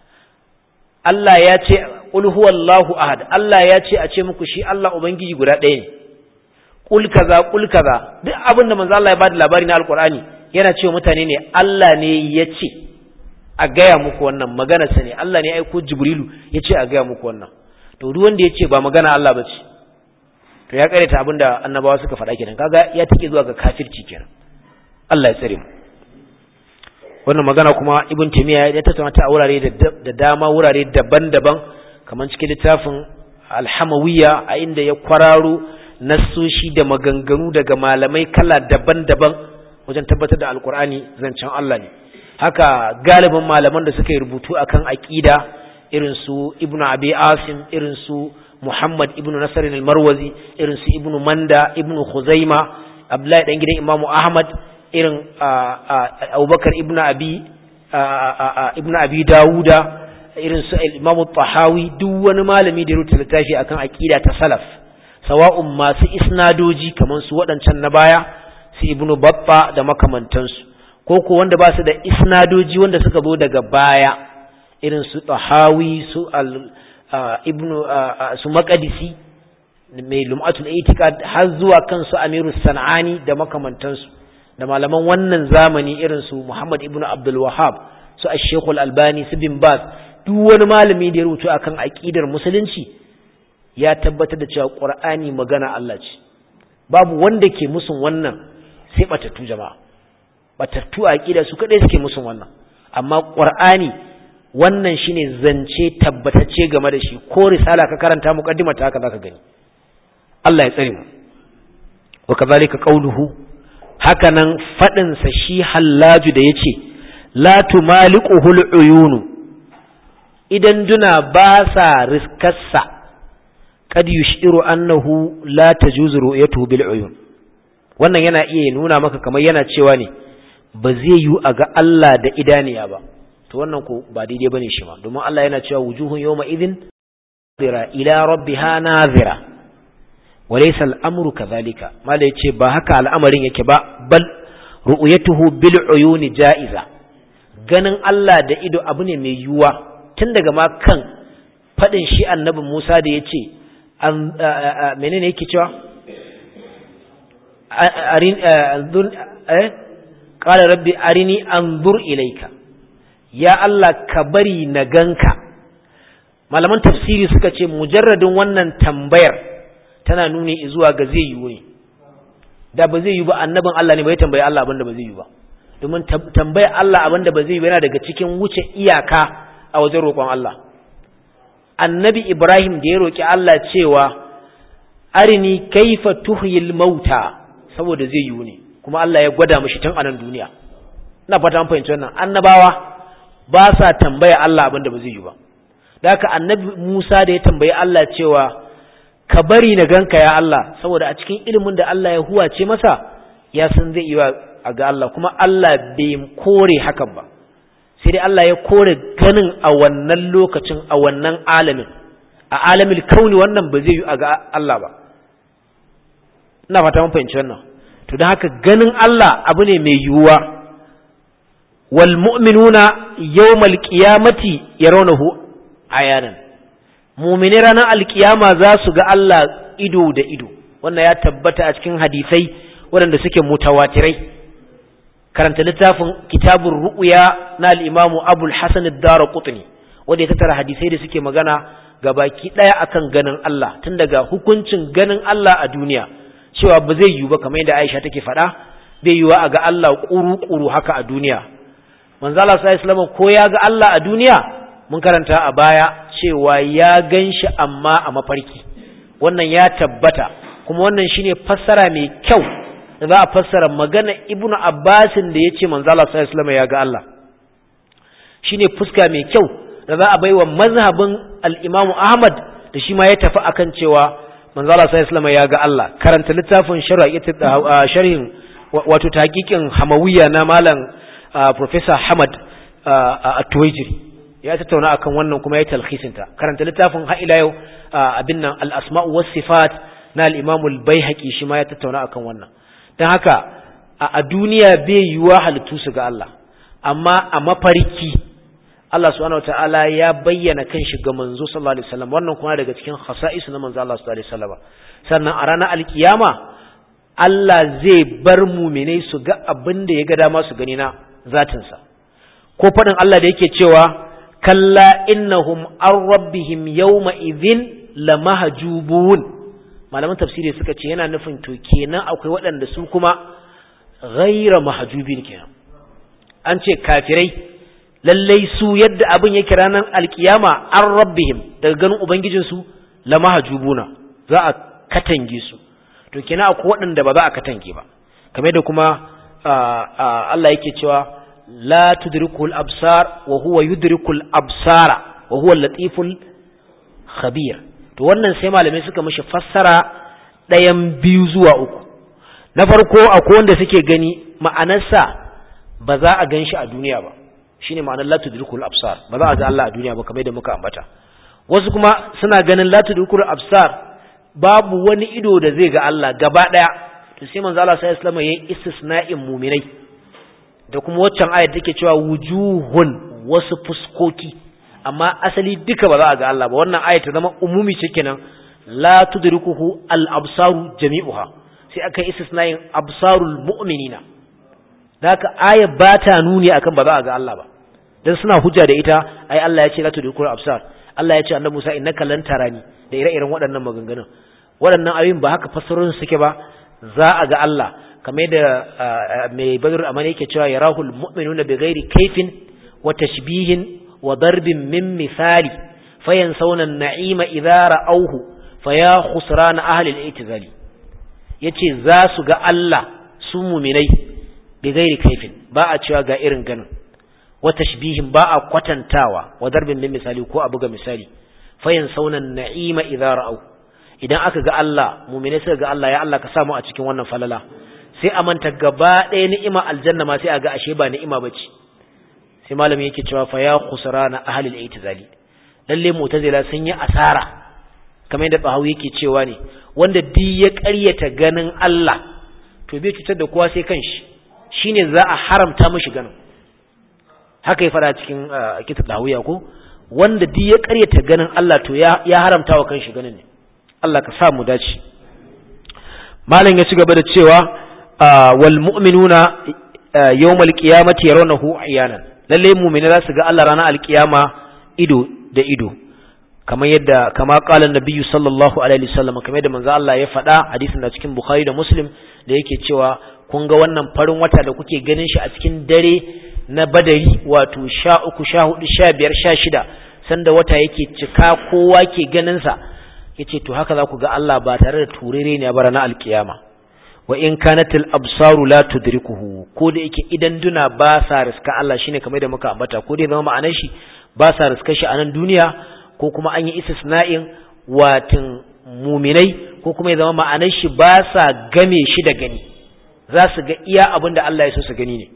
Allah ya ce qul huwallahu ahad Allah ya ce a ce muku shi Allah ubangiji guda ɗaya ne qul kaza qul kaza duk abin da manzo Allah ya bada labari na alqur'ani yana cewa mutane ne Allah ne ya ce a gaya muku wannan magana sa ne Allah ne ya aiko Jibrilu ya ce a gaya muku wannan to duk wanda ya ce ba magana Allah ba ce to ya karanta abin da annabawa suka faɗa kenan kaga ya take zuwa ga kafirci kenan Allah ya tsare mu wannan magana kuma ibn taymiya ya tattauna ta a wurare da dama wurare daban-daban kamar cikin littafin alhamawiyya a inda ya kwararo nassoshi da maganganu daga malamai kala daban-daban wajen tabbatar da alkur'ani zancen Allah ne haka galibin malaman da suka yi rubutu akan aqida irin su ibnu abi asim irin su muhammad ibnu nasr al-marwazi irin su ibnu manda ibnu khuzaima abdullahi dan gidan imamu ahmad irin abubakar ibn abi ibn abi dawuda irin su imamu tahawi duk wani malami da rubuta littafi akan aqida ta salaf sawa'un masu isnadoji kamar su waɗancan na baya su ibnu babba da makamantansu ko ko wanda ba su da isnadoji wanda suka zo daga baya irin su tahawi su al ibnu su maqdisi mai lum'atul itiqad har zuwa kansu amirus sanani da makamantansu da malaman wannan zamani irin su Muhammad ibn Abdul Wahhab su Ash-Sheikh Al-Albani su Bin Baz duk wani malami da ya rubuta akan aqidar musulunci ya tabbatar da cewa Qur'ani magana Allah ce babu wanda ke musun wannan sai batattu jama'a batattu aqida su kadai suke musun wannan amma Qur'ani wannan shine zance tabbatacce game da shi ko risala ka karanta muqaddimar ta haka zaka gani Allah ya tsare mu wa kazalika qawluhu hakanan fadin sa shi hallaju da yace la tumaliquhul uyunu idan duna ba sa riskarsa kad yushiru annahu la tajuzu ru'yatuhu bil uyun wannan yana iya nuna maka kamar yana cewa ne ba zai yi a ga Allah da idaniya ba to wannan ko ba daidai bane shi ma domin Allah yana cewa wujuhun yawma idhin nazira ila rabbiha nazira walaysa al-amru kadhalika mala yace ba haka al'amarin yake ba bal ru'yatuhu bil uyuni ja'iza ganin Allah da ido abu ne mai yuwa tun daga ma kan fadin shi annabi Musa da yace an menene yake cewa arin eh qala rabbi arini anzur ilayka ya Allah ka bari na ganka malaman tafsiri suka ce mujarradin wannan tambayar tana nuni zuwa ga zai yiwu ne da ba zai yi ba annabin Allah ne bai tambaye Allah abinda ba zai yi ba domin tambaye Allah abinda ba zai yi yana daga cikin wuce iyaka a wajen roƙon Allah annabi Ibrahim da ya roƙi Allah cewa arini kaifa tuhyil mauta saboda zai yiwu ne kuma Allah ya gwada mishi tun a nan duniya ina fata an fahimci wannan annabawa ba sa tambaya Allah abin da ba zai yi ba da haka annabi Musa da ya tambayi Allah cewa ka bari na ganka ya Allah saboda a cikin ilimin da Allah ya huwace masa ya san zai iya a ga Allah kuma Allah bai kore hakan ba sai dai Allah ya kore ganin a wannan lokacin a wannan alamin a alamin kauni wannan ba zai yi a ga Allah ba ina fata mun fahimci wannan to don haka ganin Allah abu ne mai yiwuwa wal mu'minuna yawmal qiyamati yarawnahu ayanan mu'mini ranar alkiyama za su ga Allah ido da ido wannan ya tabbata a cikin hadisai waɗanda suke mutawatirai karanta littafin kitabun ru'ya na al-imamu abul hasan ad-darqutni wanda ya tattara hadisai da suke magana ga baki ɗaya akan ganin Allah tun daga hukuncin ganin Allah a duniya cewa ba zai yiwu ba kamar yadda Aisha take faɗa bai yiwu a ga Allah ƙuru-ƙuru haka a duniya manzo Allah sallallahu alaihi ko ya ga Allah a duniya mun karanta a baya cewa ya ganshi amma a mafarki wannan ya tabbata kuma wannan shine fassara mai kyau da za a fassara magana Ibnu Abbasin da yace manzo Allah sallallahu alaihi ya ga Allah shine fuska mai kyau da za a baiwa mazhabin al-Imam Ahmad da shi ma ya tafi akan cewa manzo Allah sallallahu alaihi ya ga Allah karanta littafin sharhin wato tahqiqin Hamawiya na malam professor Hamad At-Tuwaijiri ya tattauna akan wannan kuma ya talkhisin ta karanta littafin ha ila yau abin nan al-asma'u was sifat na al-Imam al-Baihaqi shi ma ya tattauna akan wannan dan haka a duniya bai yiwa halittu su ga Allah amma a mafarki Allah subhanahu wataala ya bayyana kanshi ga manzo sallallahu alaihi wasallam wannan kuma daga cikin khasa'is na manzo Allah sallallahu alaihi wasallam sannan a ranar alkiyama Allah zai bar mu'minai su ga abin da ya ga dama su gani na zatin sa ko fadin Allah da yake cewa kalla innahum an rabbihim yawma idhin lamahjubun malaman tafsiri suka ce yana nufin to kenan akwai waɗanda su kuma ghaira mahjubin kenan an ce kafirai lallai su yadda abin yake ranar alkiyama an rabbihim daga ganin ubangijinsu la mahjubuna za a katange su to kina akwai waɗanda ba za a katange ba kamar da kuma Allah yake cewa la tudrikul absar wa huwa yudrikul absara wa huwa latiful khabir to wannan sai malamai suka mishi fassara ɗayan biyu zuwa uku na farko akwai wanda suke gani ma'anarsa ba za a gan shi a duniya ba shine ma'anar la tudrikul absar ba za a ga Allah a duniya ba kamar da muka ambata wasu kuma suna ganin la tudrikul absar babu wani ido da zai ga Allah gaba daya to sai manzo Allah sallallahu alaihi wasallam yayin istisna'in mu'minai da kuma waccan ayat take cewa wujuhun wasu fuskoki amma asali duka ba za a ga Allah ba wannan ayat ta zama umumi ce kenan la tudrikuhu al absaru jami'uha sai aka istisna'in absarul mu'minina da haka aya ba ta nuni akan ba za a ga Allah ba dan suna hujja da ita ai Allah ya ce la tudrikul absar Allah ya ce annabi Musa innaka lan tarani da ire-iren waɗannan maganganun waɗannan ayoyin ba haka fassarorin suke ba za a ga Allah kamar da mai badr amana yake cewa yarahul mu'minuna bighairi kaifin wa tashbihin wa darbin min misali fayansawna an-na'ima idza ra'awhu faya khusran ahli al-i'tizali yace za su ga Allah su mu'minai bighairi kaifin ba a cewa ga irin ganin wa tashbihin ba a kwatantawa wa darbin min misali ko a buga misali fayansawna an-na'ima idza ra'awhu idan aka ga Allah mu'minai suka ga Allah ya Allah ka samu a cikin wannan falala sai a manta gaba ɗaya ni'ima aljanna ma sai a ga ashe ba ni'ima bace sai malami yake cewa fa ya khusrana ahlul i'tizali lalle mu'tazila sun yi asara kamar yadda bahawi yake cewa ne wanda duk ya ƙaryata ganin Allah to bai cutar da kowa sai kanshi shine za a haramta mishi ganin haka ya fara cikin kitab dawiya ko wanda duk ya ƙaryata ganin Allah to ya ya haramta wa kanshi ganin ne Allah ka sa mu dace malam ya ci gaba da cewa wal mu'minuna yawmal qiyamati yarawnahu iyanan lalle mu'mini za su ga Allah ranar alkiyama ido da ido kamar yadda kama qala nabiyyu sallallahu alaihi wasallam kamar yadda manzo Allah ya faɗa hadisin da cikin bukhari da muslim da yake cewa kun ga wannan farin wata da kuke ganin shi a cikin dare na badari wato sha uku sha hudu sha biyar sha shida sanda wata yake cika kowa ke ganin sa yace to haka za ku ga Allah ba tare da turere ne ba ranar alkiyama wa in kanatil absaru la tudrikuhu ko da yake idan duna ba sa riska Allah shine kamar da muka ambata ko dai zama ma'anar shi ba sa riska shi a nan duniya ko kuma an yi istisna'in watin muminai ko kuma ya zama ma'anar shi ba sa game shi da gani za su ga iya abin da Allah ya so su gani ne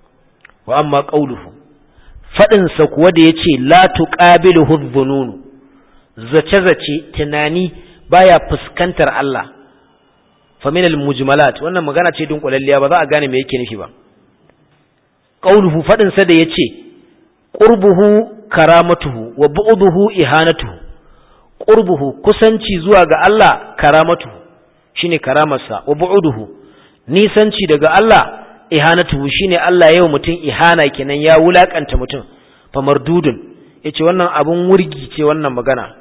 wa amma qauluhu fadin sa kuwa da yace la tuqabiluhu dhununu zace zace tunani baya fuskantar Allah famin al-mujmalat wannan magana ce dunkulalliya ba za a gane me yake nufi ba qauluhu fadin sa da yace qurbuhu karamatuhu wa bu'duhu ihanatuhu qurbuhu kusanci zuwa ga Allah karamatuhu shine karamarsa wa bu'duhu nisanci daga Allah ihanatuhu shine Allah yau mutum ihana kenan ya wulakanta mutum fa mardudun yace wannan abun wurgi ce wannan magana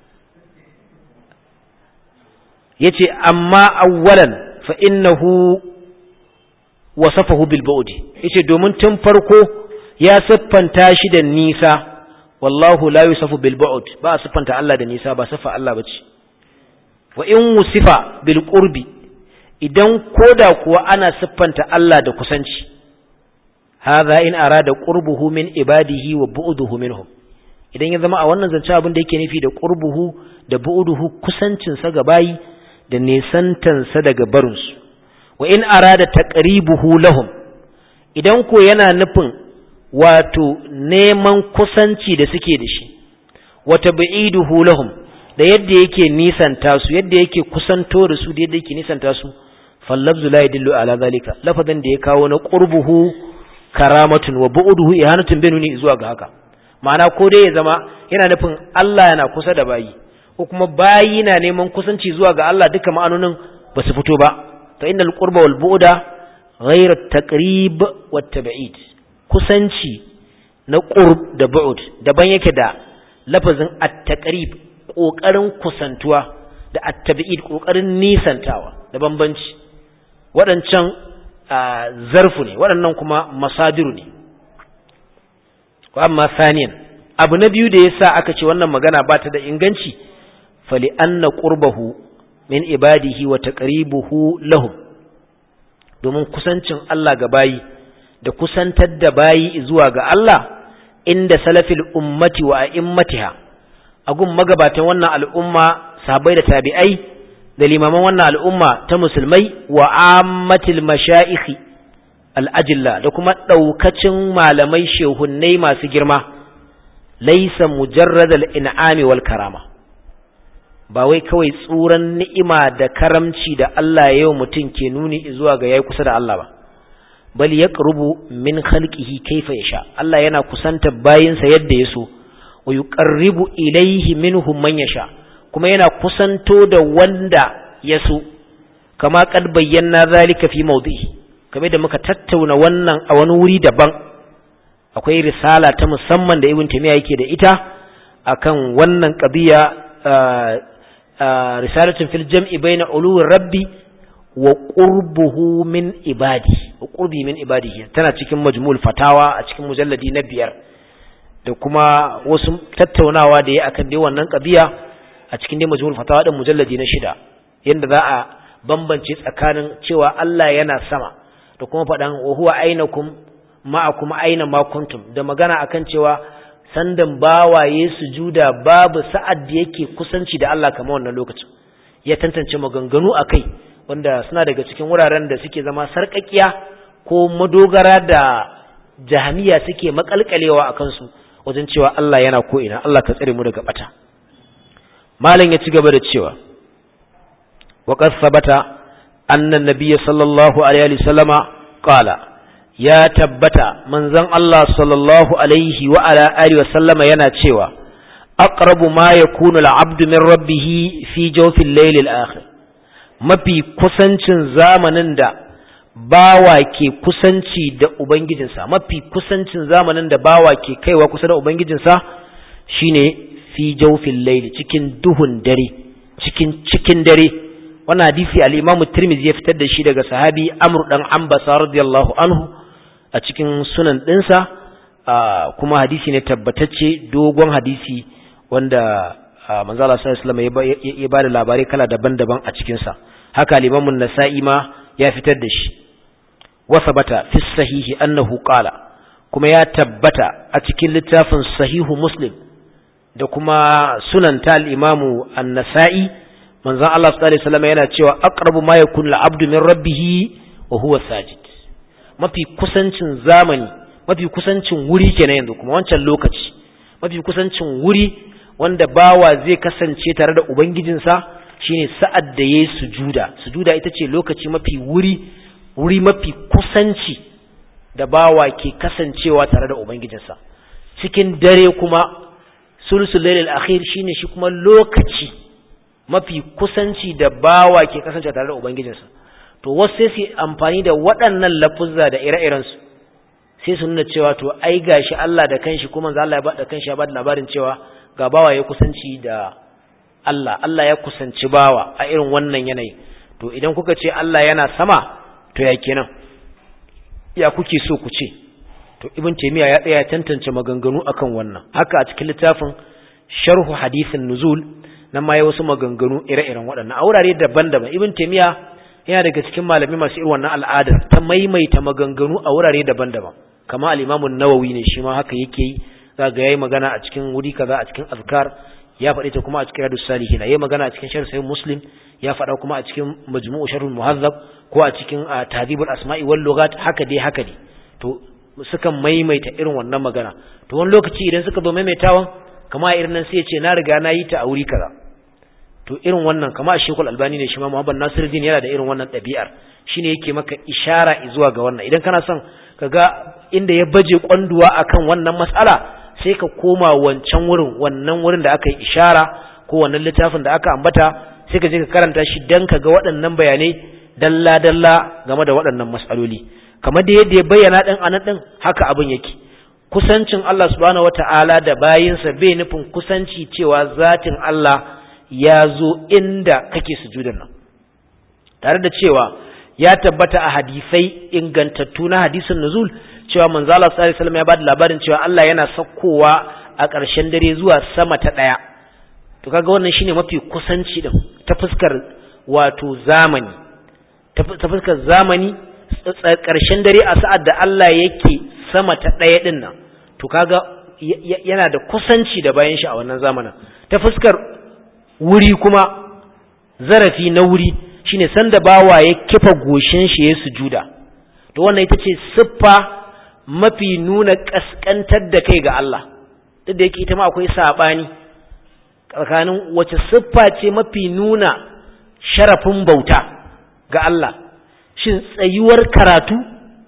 yace amma awwalan fa innahu wasafahu bil bu'di yace domin tun farko ya siffanta shi da nisa wallahu la yusafu bil bu'd ba siffanta Allah da nisa ba sifa Allah bace wa in wusifa bil qurbi idan koda kuwa ana siffanta Allah da kusanci hadha in arada qurbuhu min ibadihi wa bu'duhu minhum idan ya zama a wannan zance abin da yake nufi da qurbuhu da bu'duhu kusancin sa ga bayi da nesantansa daga barinsu wa in arada taqribuhu lahum idan ko yana nufin wato neman kusanci da suke da shi wa tab'iduhu lahum da yadda yake nisanta su yadda yake kusanto da su da yadda yake nisanta su fallabzu la yadullu ala zalika lafazin da ya kawo na qurbuhu karamatun wa bu'duhu ihanatun binuni zuwa ga haka ma'ana ko dai ya zama yana nufin Allah yana kusa da bayi ko kuma bayi na neman kusanci zuwa ga Allah duka ma'anonin ba su fito ba fa innal qurba wal bu'da ghayr at-taqrib wat tab'id kusanci na qurb da bu'd daban yake da lafazin at-taqrib kokarin kusantuwa da at-tab'id kokarin nisantawa da bambanci waɗancan zarfu ne waɗannan kuma masadiru ne wa amma saniyan abu na biyu da yasa aka ce wannan magana ba ta da inganci fali anna qurbahu min ibadihi wa taqribuhu lahum domin kusancin Allah ga bayi da kusantar da bayi zuwa ga Allah inda salafil ummati wa a'immatiha agun magabatan wannan al'umma sahabbai da tabi'ai da limaman wannan al'umma ta musulmai wa ammatil mashayikhi al'ajilla da kuma ɗaukacin malamai shehunnai masu girma laisa mujarradal in'ami wal karama ba wai kawai tsuran ni'ima da karamci da Allah yau mutum ke nuni zuwa ga yayi kusa da Allah ba bal yaqrubu min khalqihi kayfa yasha Allah yana kusanta bayinsa yadda yaso wa yuqarribu ilayhi minhum man yasha kuma yana kusanto da wanda yaso kama kad bayyana zalika fi mawdihi kamar da muka tattauna wannan a wani wuri daban akwai risala ta musamman da ibn taymiya yake da ita akan wannan qadiya risalatun fil jam'i baina uluwir rabbi wa qurbuhu min ibadi wa qurbi min ibadihi tana cikin majmu'ul fatawa a cikin mujalladi na biyar da kuma wasu tattaunawa da ya akan dai wannan qadiya a cikin dai majmu'ul fatawa din mujalladi na shida yanda za a bambance tsakanin cewa Allah yana sama da kuma faɗan wa huwa ainakum ma'akum aina ma kuntum da magana akan cewa sandan bawaye sujuda babu sa'ad da yake kusanci da Allah kamar wannan lokacin ya tantance maganganu akai wanda suna daga cikin wuraren da suke zama sarƙaƙiya ko madogara da jahamiya suke makalkalewa a kansu wajen cewa Allah yana ko ina Allah ka tsare mu daga bata malam ya ci gaba da cewa وقد ثبت أن النبي صلى الله عليه وسلم قال يا تبت من زن الله صلى الله عليه وعلى آله وسلم يناتشوا أقرب ما يكون العبد من ربه في جوف الليل الآخر mafi kusancin zamanin da bawa ke kusanci da ubangijinsa mafi kusancin zamanin da bawa ke kaiwa kusa da ubangijinsa shine fi jawfil layli cikin duhun dare cikin cikin dare wannan hadisi al-Imam Tirmidhi ya fitar da shi daga sahabi Amr dan Ambasa radiyallahu anhu a cikin sunan dinsa kuma hadisi ne tabbatacce dogon hadisi wanda manzo Allah sallallahu alaihi wasallam ya bada labarai kala daban-daban a cikin sa haka al-Imam an-Nasa'i ma ya fitar da shi wa sabata fi sahihi annahu qala kuma ya tabbata a cikin littafin sahihu Muslim da kuma sunan ta al-Imam an-Nasa'i manzon Allah sallallahu alaihi wasallam yana cewa aqrabu ma yakun al-abdu min rabbih wa huwa sajid mafi kusancin zamani mafi kusancin wuri kenan yanzu kuma wancan lokaci mafi kusancin wuri wanda bawa zai kasance tare da ubangijinsa shine sa'ad da yayi sujuda sujuda ita ce lokaci mafi wuri wuri mafi kusanci da bawa ke kasancewa tare da ubangijinsa cikin dare kuma sulsul lailal akhir shine shi kuma lokaci mafi kusanci da bawa ke kasance tare da ubangijinsa to wasu sai su amfani da waɗannan lafuzza da ire-irensu sai su nuna cewa to ai gashi Allah da kanshi kuma manzo Allah ya bada kanshi ya bada labarin cewa ga bawa ya kusanci da Allah Allah ya kusanci bawa a irin wannan yanayi to idan kuka ce Allah yana sama to ya kenan ya kuke so ku ce to ibn taymiya ya tsaya tantance maganganu akan wannan haka a cikin littafin sharhu hadithin nuzul nan ma ya wasu maganganu ire-iren waɗannan a wurare daban-daban ibn taymiya yana daga cikin malami masu irin wannan al'adar ta maimaita maganganu a wurare daban-daban kama al-imamun nawawi ne shi ma haka yake yi za ga yayi magana a cikin wuri kaza a cikin azkar ya faɗi ta kuma a cikin riyadus salihin yayi magana a cikin sharh sahih muslim ya faɗa kuma a cikin majmu'u sharhul muhazzab ko a cikin tahdhibul asma'i wal lughat haka dai haka dai to sukan maimaita irin wannan magana to wani lokaci idan suka zo maimaitawan kama irin nan sai ya ce na riga na yi ta a wuri kaza to irin wannan kama a shekul albani ne shi ma muhammad nasiruddin yana da irin wannan ɗabi'ar shine yake maka ishara zuwa ga wannan idan kana son ka ga inda ya baje kwanduwa akan wannan matsala sai ka koma wancan wurin wannan wurin da aka yi ishara ko wannan littafin da aka ambata sai ka je ka karanta shi dan ka ga waɗannan bayanai dalla dalla game da waɗannan matsaloli kamar da yadda ya bayyana ɗin anan ɗin haka abin yake kusancin Allah subhanahu wata'ala da bayinsa bai nufin kusanci cewa zatin Allah ya zo inda kake sujudan nan tare da cewa ya tabbata a hadisai ingantattu na hadisin nuzul cewa manzo Allah sallallahu alaihi wasallam ya bada labarin cewa Allah yana sakkowa a ƙarshen dare zuwa sama ta ɗaya to kaga wannan shine mafi kusanci din ta fuskar wato zamani ta fuskar zamani ƙarshen dare a sa'ad da Allah yake sama ta ɗaya din nan to kaga yana da kusanci da bayan shi a wannan zamanin ta fuskar wuri kuma zarafi na wuri shine sanda bawa ya kifa goshin shi ya sujuda to wannan ita ce siffa mafi nuna kaskantar da kai ga Allah duk da yake ita ma akwai sabani tsakanin wace siffa ce mafi nuna sharafin bauta ga Allah shin tsayuwar karatu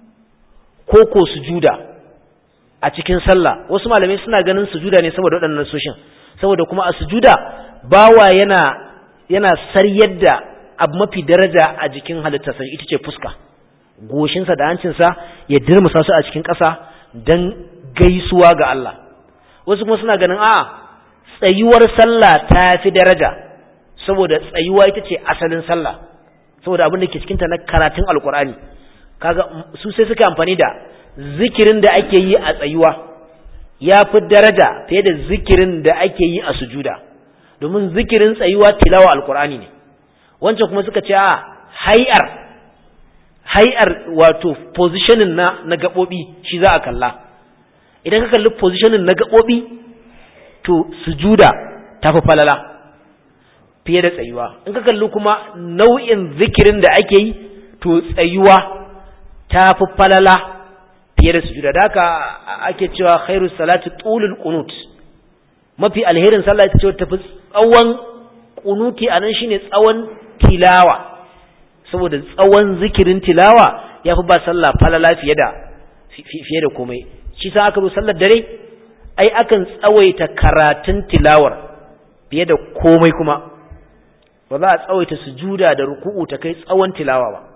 ko ko sujuda a cikin sallah wasu malamai suna ganin sujuda ne saboda waɗannan soshin saboda kuma a sujuda bawa yana yana saryar da abu mafi daraja a jikin halittarsa ita ce fuska goshinsa da hancinsa ya dirmusa su a cikin ƙasa don gaisuwa ga Allah wasu kuma suna ganin a tsayuwar sallah ta fi daraja saboda tsayuwa ita ce asalin sallah saboda abin da ke cikinta na karatun alkur'ani kaga su sai suka amfani da zikirin da ake yi a tsayuwa ya fi daraja fiye da zikirin da ake yi a sujuda domin zikirin tsayuwa tilawa alkur'ani ne wancan kuma suka ce a hai'ar hai'ar wato positioning na na gaɓoɓi shi za a kalla idan ka kalli positioning na gaɓoɓi to sujuda ta fi falala fiye da tsayuwa in ka kalli kuma nau'in zikirin da ake yi to tsayuwa ta fi falala fiye da sujuda da haka ake cewa khairu salati tulul qunut mafi alherin sallah ita ce tafi tsawon kunuti anan shine tsawon tilawa saboda tsawon zikirin tilawa ya fi ba sallah falala fiye da fiye da komai shi sa aka zo sallar dare ai akan tsawaita karatun tilawar fiye da komai kuma ba za a tsawaita sujuda da ruku'u ta kai tsawon tilawa ba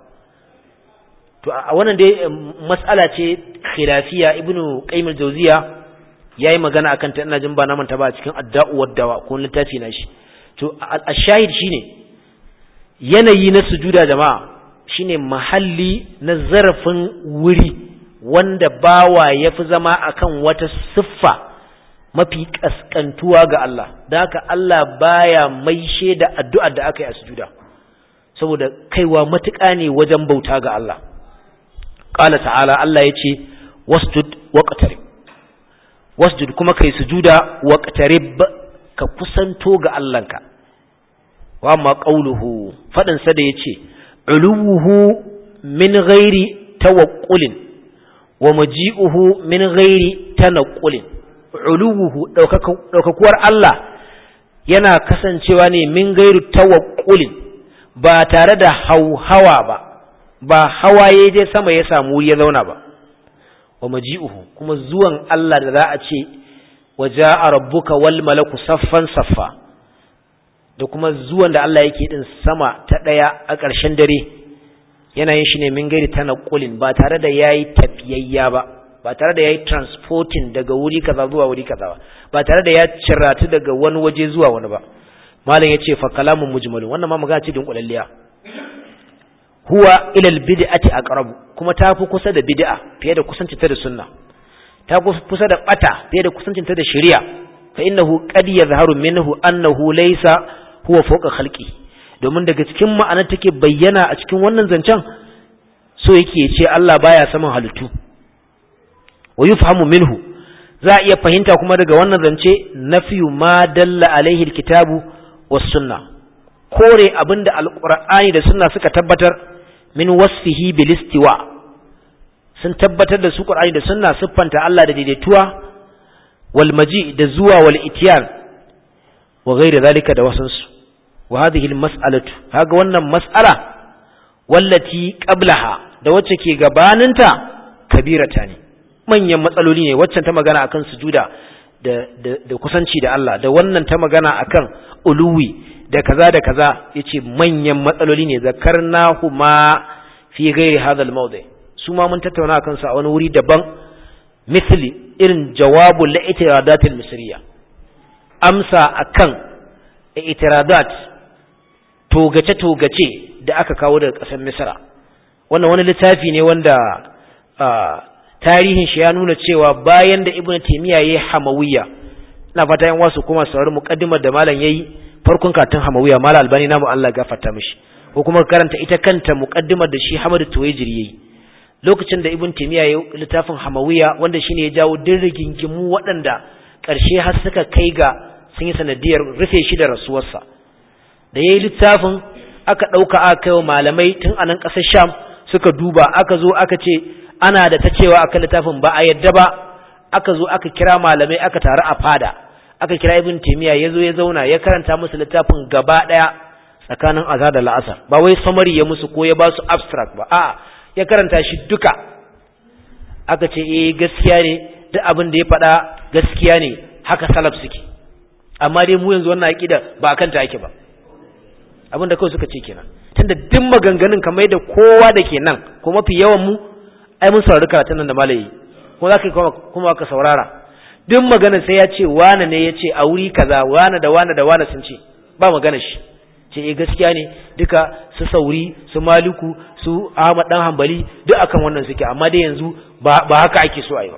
to a wannan dai mas'ala ce khilafiya ibnu qayyim al-jawziya yayi magana akan ta ina jin ba na manta ba cikin adda'u waddawa ko littafi na shi to ash-shahid shine yanayi na sujuda jama'a shine mahalli na zarafin wuri wanda bawa yafi zama akan wata siffa mafi kaskantuwa ga Allah da haka Allah baya maishe da addu'ar da aka yi a sujuda saboda kaiwa matuƙa ne wajen bauta ga Allah qala ta'ala Allah yace wasjud waqtarib wasjud kuma kai sujuda waqtarib ka kusanto ga Allahnka wa amma qawluhu fadin sa da yace uluhu min ghairi tawaqqulin wa maji'uhu min ghairi tanaqqulin uluhu daukakuwar Allah yana kasancewa ne min gairu tawaqqulin ba tare da hauhawa ba ba hawaye dai sama ya samu ya zauna ba wa maji'uhu kuma zuwan Allah da za a ce waja'a rabbuka wal malaku saffan saffa da kuma zuwan da Allah yake din sama ta daya a ƙarshen dare yana yin shi ne min gairi tanaqqulin ba tare da yayi tafiyayya ba ba tare da yayi transporting daga wuri kaza zuwa wuri kaza ba ba tare da ya ciratu daga wani waje zuwa wani ba malam yace fa kalamun mujmalun wannan ma magana ce din kulalliya huwa ila albid'ati aqrab kuma ta fi kusa da bid'a fiye da kusancin ta da sunna ta fi kusa da bata fiye da kusancin ta da shari'a fa innahu qad yadhharu minhu annahu laysa huwa fawqa khalqi domin daga cikin ma'anar take bayyana a cikin wannan zancen so yake ce Allah baya saman halittu wa yufhamu minhu za a iya fahimta kuma daga wannan zance nafiyu ma dalla alaihi alkitabu was sunna kore abinda alqur'ani da sunna suka tabbatar min wasfihi bil istiwa sun tabbatar da su qur'ani da sunna siffanta Allah da daidaituwa wal maji da zuwa wal itiyan wa ghairi zalika da wasansu wa hadhihi al mas'alatu kaga wannan mas'ala wallati qablaha da wacce ke gabaninta kabirata ne manyan matsaloli ne waccan ta magana akan sujuda da, da, da kusanci da Allah da wannan ta magana akan uluwi da kaza da kaza yace manyan matsaloli ne zakarnahu ma fi ghairi hadha al-mawdi su ma mun tattauna akan su a wani wuri daban misli irin jawabul li'tiradat al-misriya amsa akan i'tiradat togace togace da aka kawo daga ƙasar Misra wannan wani littafi ne wanda tarihin shi ya nuna cewa bayan da ibnu taymiya yayi hamawiyya ina fata yan wasu kuma saurari muqaddimar da malam yayi farkon katin hamawiyya malam albani namu Allah gafarta mishi ko kuma karanta ita kanta muqaddimar da shi Hamadu Tuwaijiri yayi lokacin da ibnu taymiya yayi littafin hamawiyya wanda shine ya jawo dirrigingimu waɗanda ƙarshe har suka kai ga sun yi sanadiyar rufe shi da rasuwarsa da yayi littafin aka ɗauka aka kai wa malamai tun a nan ƙasar Sham suka duba aka zo aka ce ana da ta cewa akan littafin ba a yadda ba aka zo aka kira malamai aka taru a fada aka kira ibn taymiya yazo ya zauna ya karanta musu littafin gaba daya tsakanin azhar da la'asar ba wai summary ya musu ko ya ba su abstract ba a'a ya karanta shi duka aka ce eh gaskiya ne duk abin da ya faɗa gaskiya ne haka salaf suke amma dai mu yanzu wannan aqida ba akan ta ake ba abin da kawai suka ce kenan tunda duk maganganun kamar da kowa da ke nan ko mafi yawan mu ai mun saurari karatun nan da malayi ko za ka kuma ka saurara duk magana sai ya ce wane ne ya ce a wuri kaza wane da wane da wane sun ce ba magana shi ce eh gaskiya ne duka su sauri su maliku su ahmad dan hambali duk akan wannan suke amma dai yanzu ba haka ake so a yi ba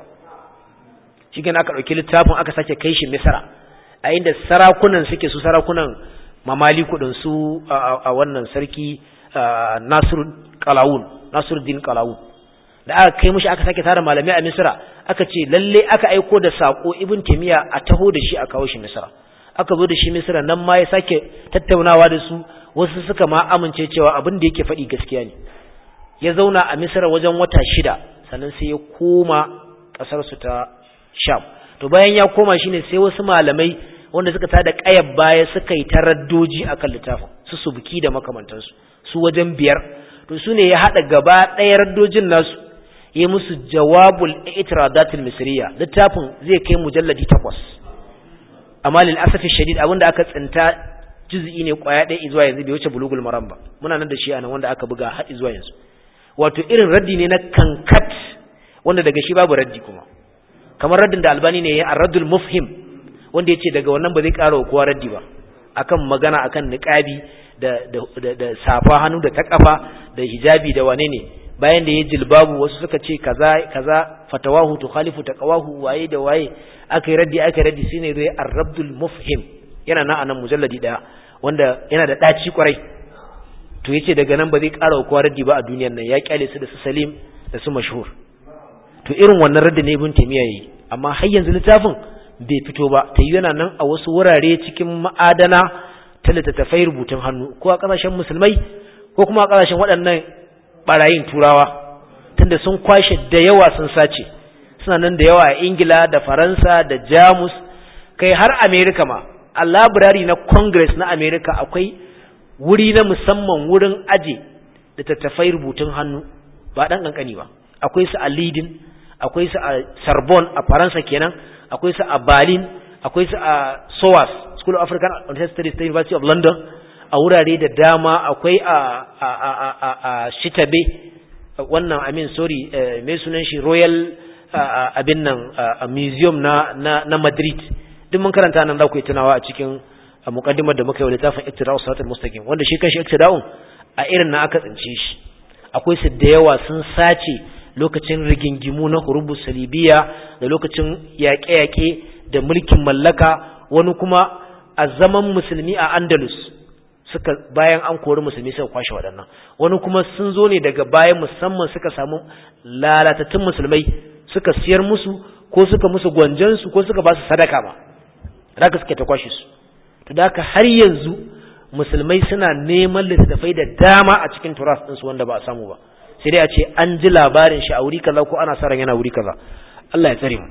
shi aka ɗauki littafin aka sake kai shi misra a inda sarakunan suke su sarakunan mamaliku din su a wannan sarki nasir qalawun nasiruddin qalawun da aka kai mushi aka sake tara malamai a misra aka ce lalle aka aiko da sako ibn timiya a taho da shi a kawo shi misra aka zo da shi misra nan ma ya sake tattaunawa da su wasu suka ma amince cewa abin da yake faɗi gaskiya ne ya zauna a misra wajen wata shida sannan sai ya koma ƙasar su ta sham to bayan ya koma shine sai wasu malamai wanda suka tada ƙayar baya suka yi taraddoji akan littafin su subki da makamantansu su wajen biyar to su ne ya haɗa gaba ɗaya raddojin nasu yi musu jawabul itiradatul misriya littafin zai kai mujalladi takwas amma lil asafi shadid abinda aka tsinta juz'i ne kwaya ɗaya zuwa yanzu bai wuce bulugul maram ba muna nan da shi anan wanda aka buga har zuwa yanzu wato irin raddi ne na kankat wanda daga shi babu raddi kuma kamar raddin da albani ne ya ar-raddul mufhim wanda yace daga wannan ba zai ƙara kowa raddi ba akan magana akan niqabi da da da safa hannu da ta kafa da hijabi da wane ne bayan da ya jilbabu wasu suka ce kaza kaza fatawahu tukhalifu taqawahu waye da waye akai raddi akai raddi shine dai ar-rabdul mufhim yana nan anan mujalladi daya wanda yana da daci kwarai to yace daga nan ba zai ƙara kowa raddi ba a duniyar nan ya kyale su da su Salim da su mashhur to irin wannan raddi ne ibn Taymiya yayi amma har yanzu littafin bai fito ba tayi yana nan a wasu wurare cikin ma'adana ta littattafai rubutun hannu ko a ƙasashen musulmai ko kuma a ƙasashen waɗannan barayin turawa tunda sun kwashe da yawa sun sace suna nan da yawa a ingila da faransa da jamus kai har amerika ma a labirari na congress na amerika akwai wuri na musamman wurin aje da tattafai rubutun hannu ba ɗan ƙanƙani ba akwai su a leading akwai su a sorbonne a faransa kenan akwai su a berlin akwai su a soas school of african studies ta university of london a wurare da dama akwai a a a a a shitabe wannan amin sorry mai sunan shi royal abin nan museum na na na madrid duk mun karanta nan za ku yi tunawa a cikin muqaddimar da muka yi wa littafin iktida'us siratal mustaqim wanda shi kanshi iktida'un a irin na aka tsince shi akwai su da yawa sun sace lokacin rigingimu na hurubu salibiya da lokacin yaƙe-yaƙe da mulkin mallaka wani kuma a zaman musulmi a andalus suka bayan an kori musulmi suka kwashe waɗannan wani kuma sun zo ne daga bayan musamman suka samu lalatattun musulmai suka siyar musu ko suka musu gwanjansu ko suka ba su sadaka ma da suke ta kwashe su to da haka har yanzu musulmai suna neman littattafai da dama a cikin turas ɗinsu wanda ba a samu ba sai dai a ce an ji labarin shi a wuri kaza ko ana sa ran yana wuri kaza Allah ya tsare mu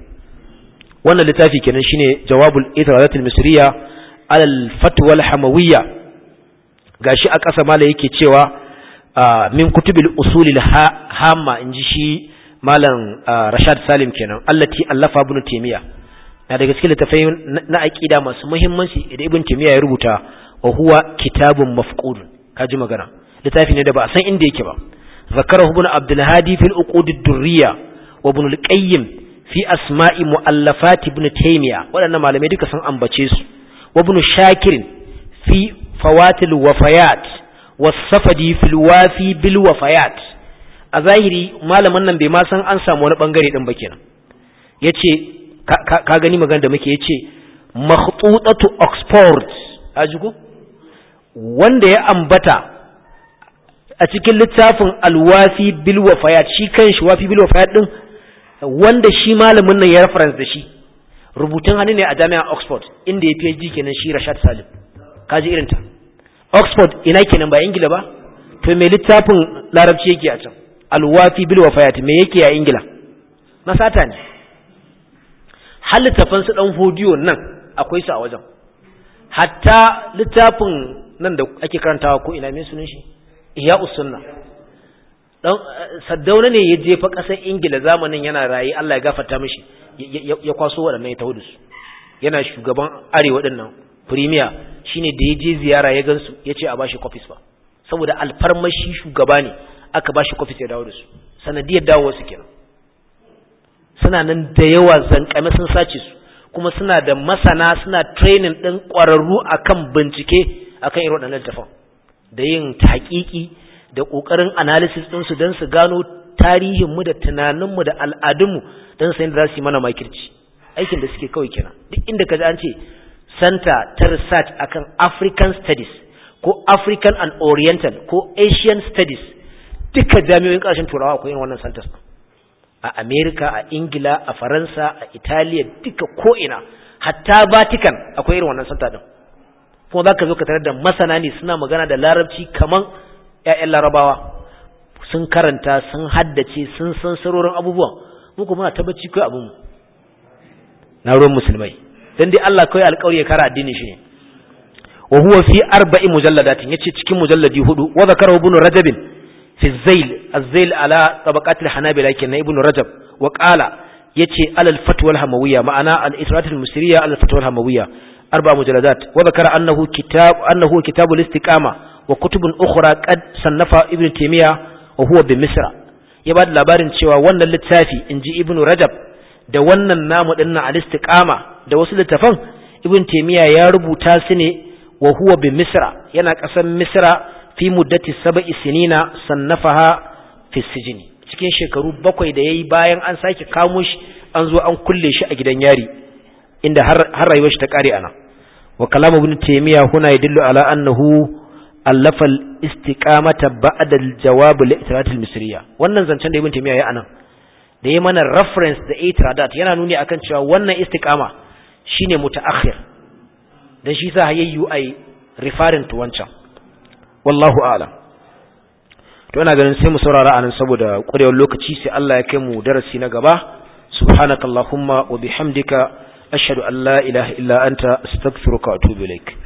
wannan littafi kenan shine jawabul itirazatul misriya alal fatwa al hamawiyya gashi a ƙasa mala yake cewa min kutubil usulil hamma inji shi malam Rashad Salim kenan allati allafa ibn Taymiyyah na daga cikin littafai na aqida masu muhimmanci da ibn Taymiyyah ya rubuta wa huwa kitabun mafqud kaji magana littafi ne da ba a san inda yake ba zakarahu ibn Abdul Hadi fil uqud ad-durriya wa ibn al-Qayyim fi asma'i muallafat ibn Taymiyyah waɗannan malamai duka sun ambace su wa ibn Shakir fi fawatil wafayat was-safadi fil wafi bil wafayat a zahiri malamin nan bai ma san an samu wani bangare din ba kenan yace ka gani magana da muke yace makhtutatu oxford ajigo wanda ya ambata a cikin littafin alwafi bil wafayat shi kanshi wafi bil wafayat din wanda shi malamin nan ya reference da shi rubutun hannu ne a jami'ar oxford inda ya PhD kenan shi Rashad Salim kaji irin ta oxford ina kenan ba ingila ba to me littafin larabci yake a can alwafi bil wafayat me yake a ingila na sata ne har littafan su dan hodiyo nan akwai su a wajen hatta littafin nan da ake karantawa ko ina me sunan shi iya usunna dan saddauna ne ya jefa kasar ingila zamanin yana rayi Allah ya gafarta mishi ya kwaso waɗannan ya taho da su yana shugaban arewa din nan premier shine da ya je ziyara ya gansu ya ce a bashi copies ba saboda alfarmashi shugaba ne aka bashi copies ya dawo da su sanadiyar dawo su kenan suna nan da yawa zankame sun sace su kuma suna da masana suna training din kwararru akan bincike akan irin waɗannan littafan da yin tahqiqi da kokarin analysis din su don su gano tarihin mu da tunanin mu da al'adun mu don su yadda za su yi mana makirci aikin da suke kawai kenan duk inda ka ji an ce center ta research akan African studies ko African and Oriental ko Asian studies duka jami'o'in ƙarshen turawa akwai irin wannan centers a America a Ingila a Faransa a Italiya duka ko ina hatta Vatican akwai irin wannan center din kuma zaka zo ka tarar da masana ne suna magana da larabci kaman ƴaƴan larabawa sun karanta sun haddace sun san sarorin abubuwan mu kuma tabbaci kai abun na ruwan musulmai dan dai Allah kawai alƙawari ya kara addinin shi ne wa huwa fi arba'i mujalladatin yace cikin mujalladi hudu wa zakara ibn rajab fi zail az-zail ala tabaqat al-hanabila kenan ibn rajab wa qala yace ala al-fatwa al-hamawiyya ma'ana al-israt al-musriya ala al-fatwa al-hamawiyya arba mujalladat wa zakara annahu kitab annahu kitab al-istiqama wa kutubun ukhra qad sannafa ibn taymiya wa huwa bi misra ya bada labarin cewa wannan littafi inji ibn rajab da wannan namu dinnan al-istiqama da wasu littafan ibn taymiya ya rubuta su ne wa huwa bi misra yana kasan misra fi muddati sab'i sinina sannafaha fi sijni cikin shekaru bakwai da yayi bayan an sake kamo shi an zo an kulle shi a gidan yari inda har har rayuwar shi ta kare ana wa kalamu ibn taymiya huna yadullu ala annahu allafa al-istiqamata ba'da al-jawab li-i'tirat al-misriya wannan zancen da ibn taymiya ya anan da yayi mana reference da i'tiradat yana nuni akan cewa wannan istiqama shine mutaakhir dan shi sa hayayyu ai referring to wancan wallahu a'lam to ina ganin sai mu saurara anan saboda ƙurewar lokaci sai Allah ya kai mu darasi na gaba subhanakallahumma wa bihamdika ashhadu an la ilaha illa anta astaghfiruka wa atubu ilaik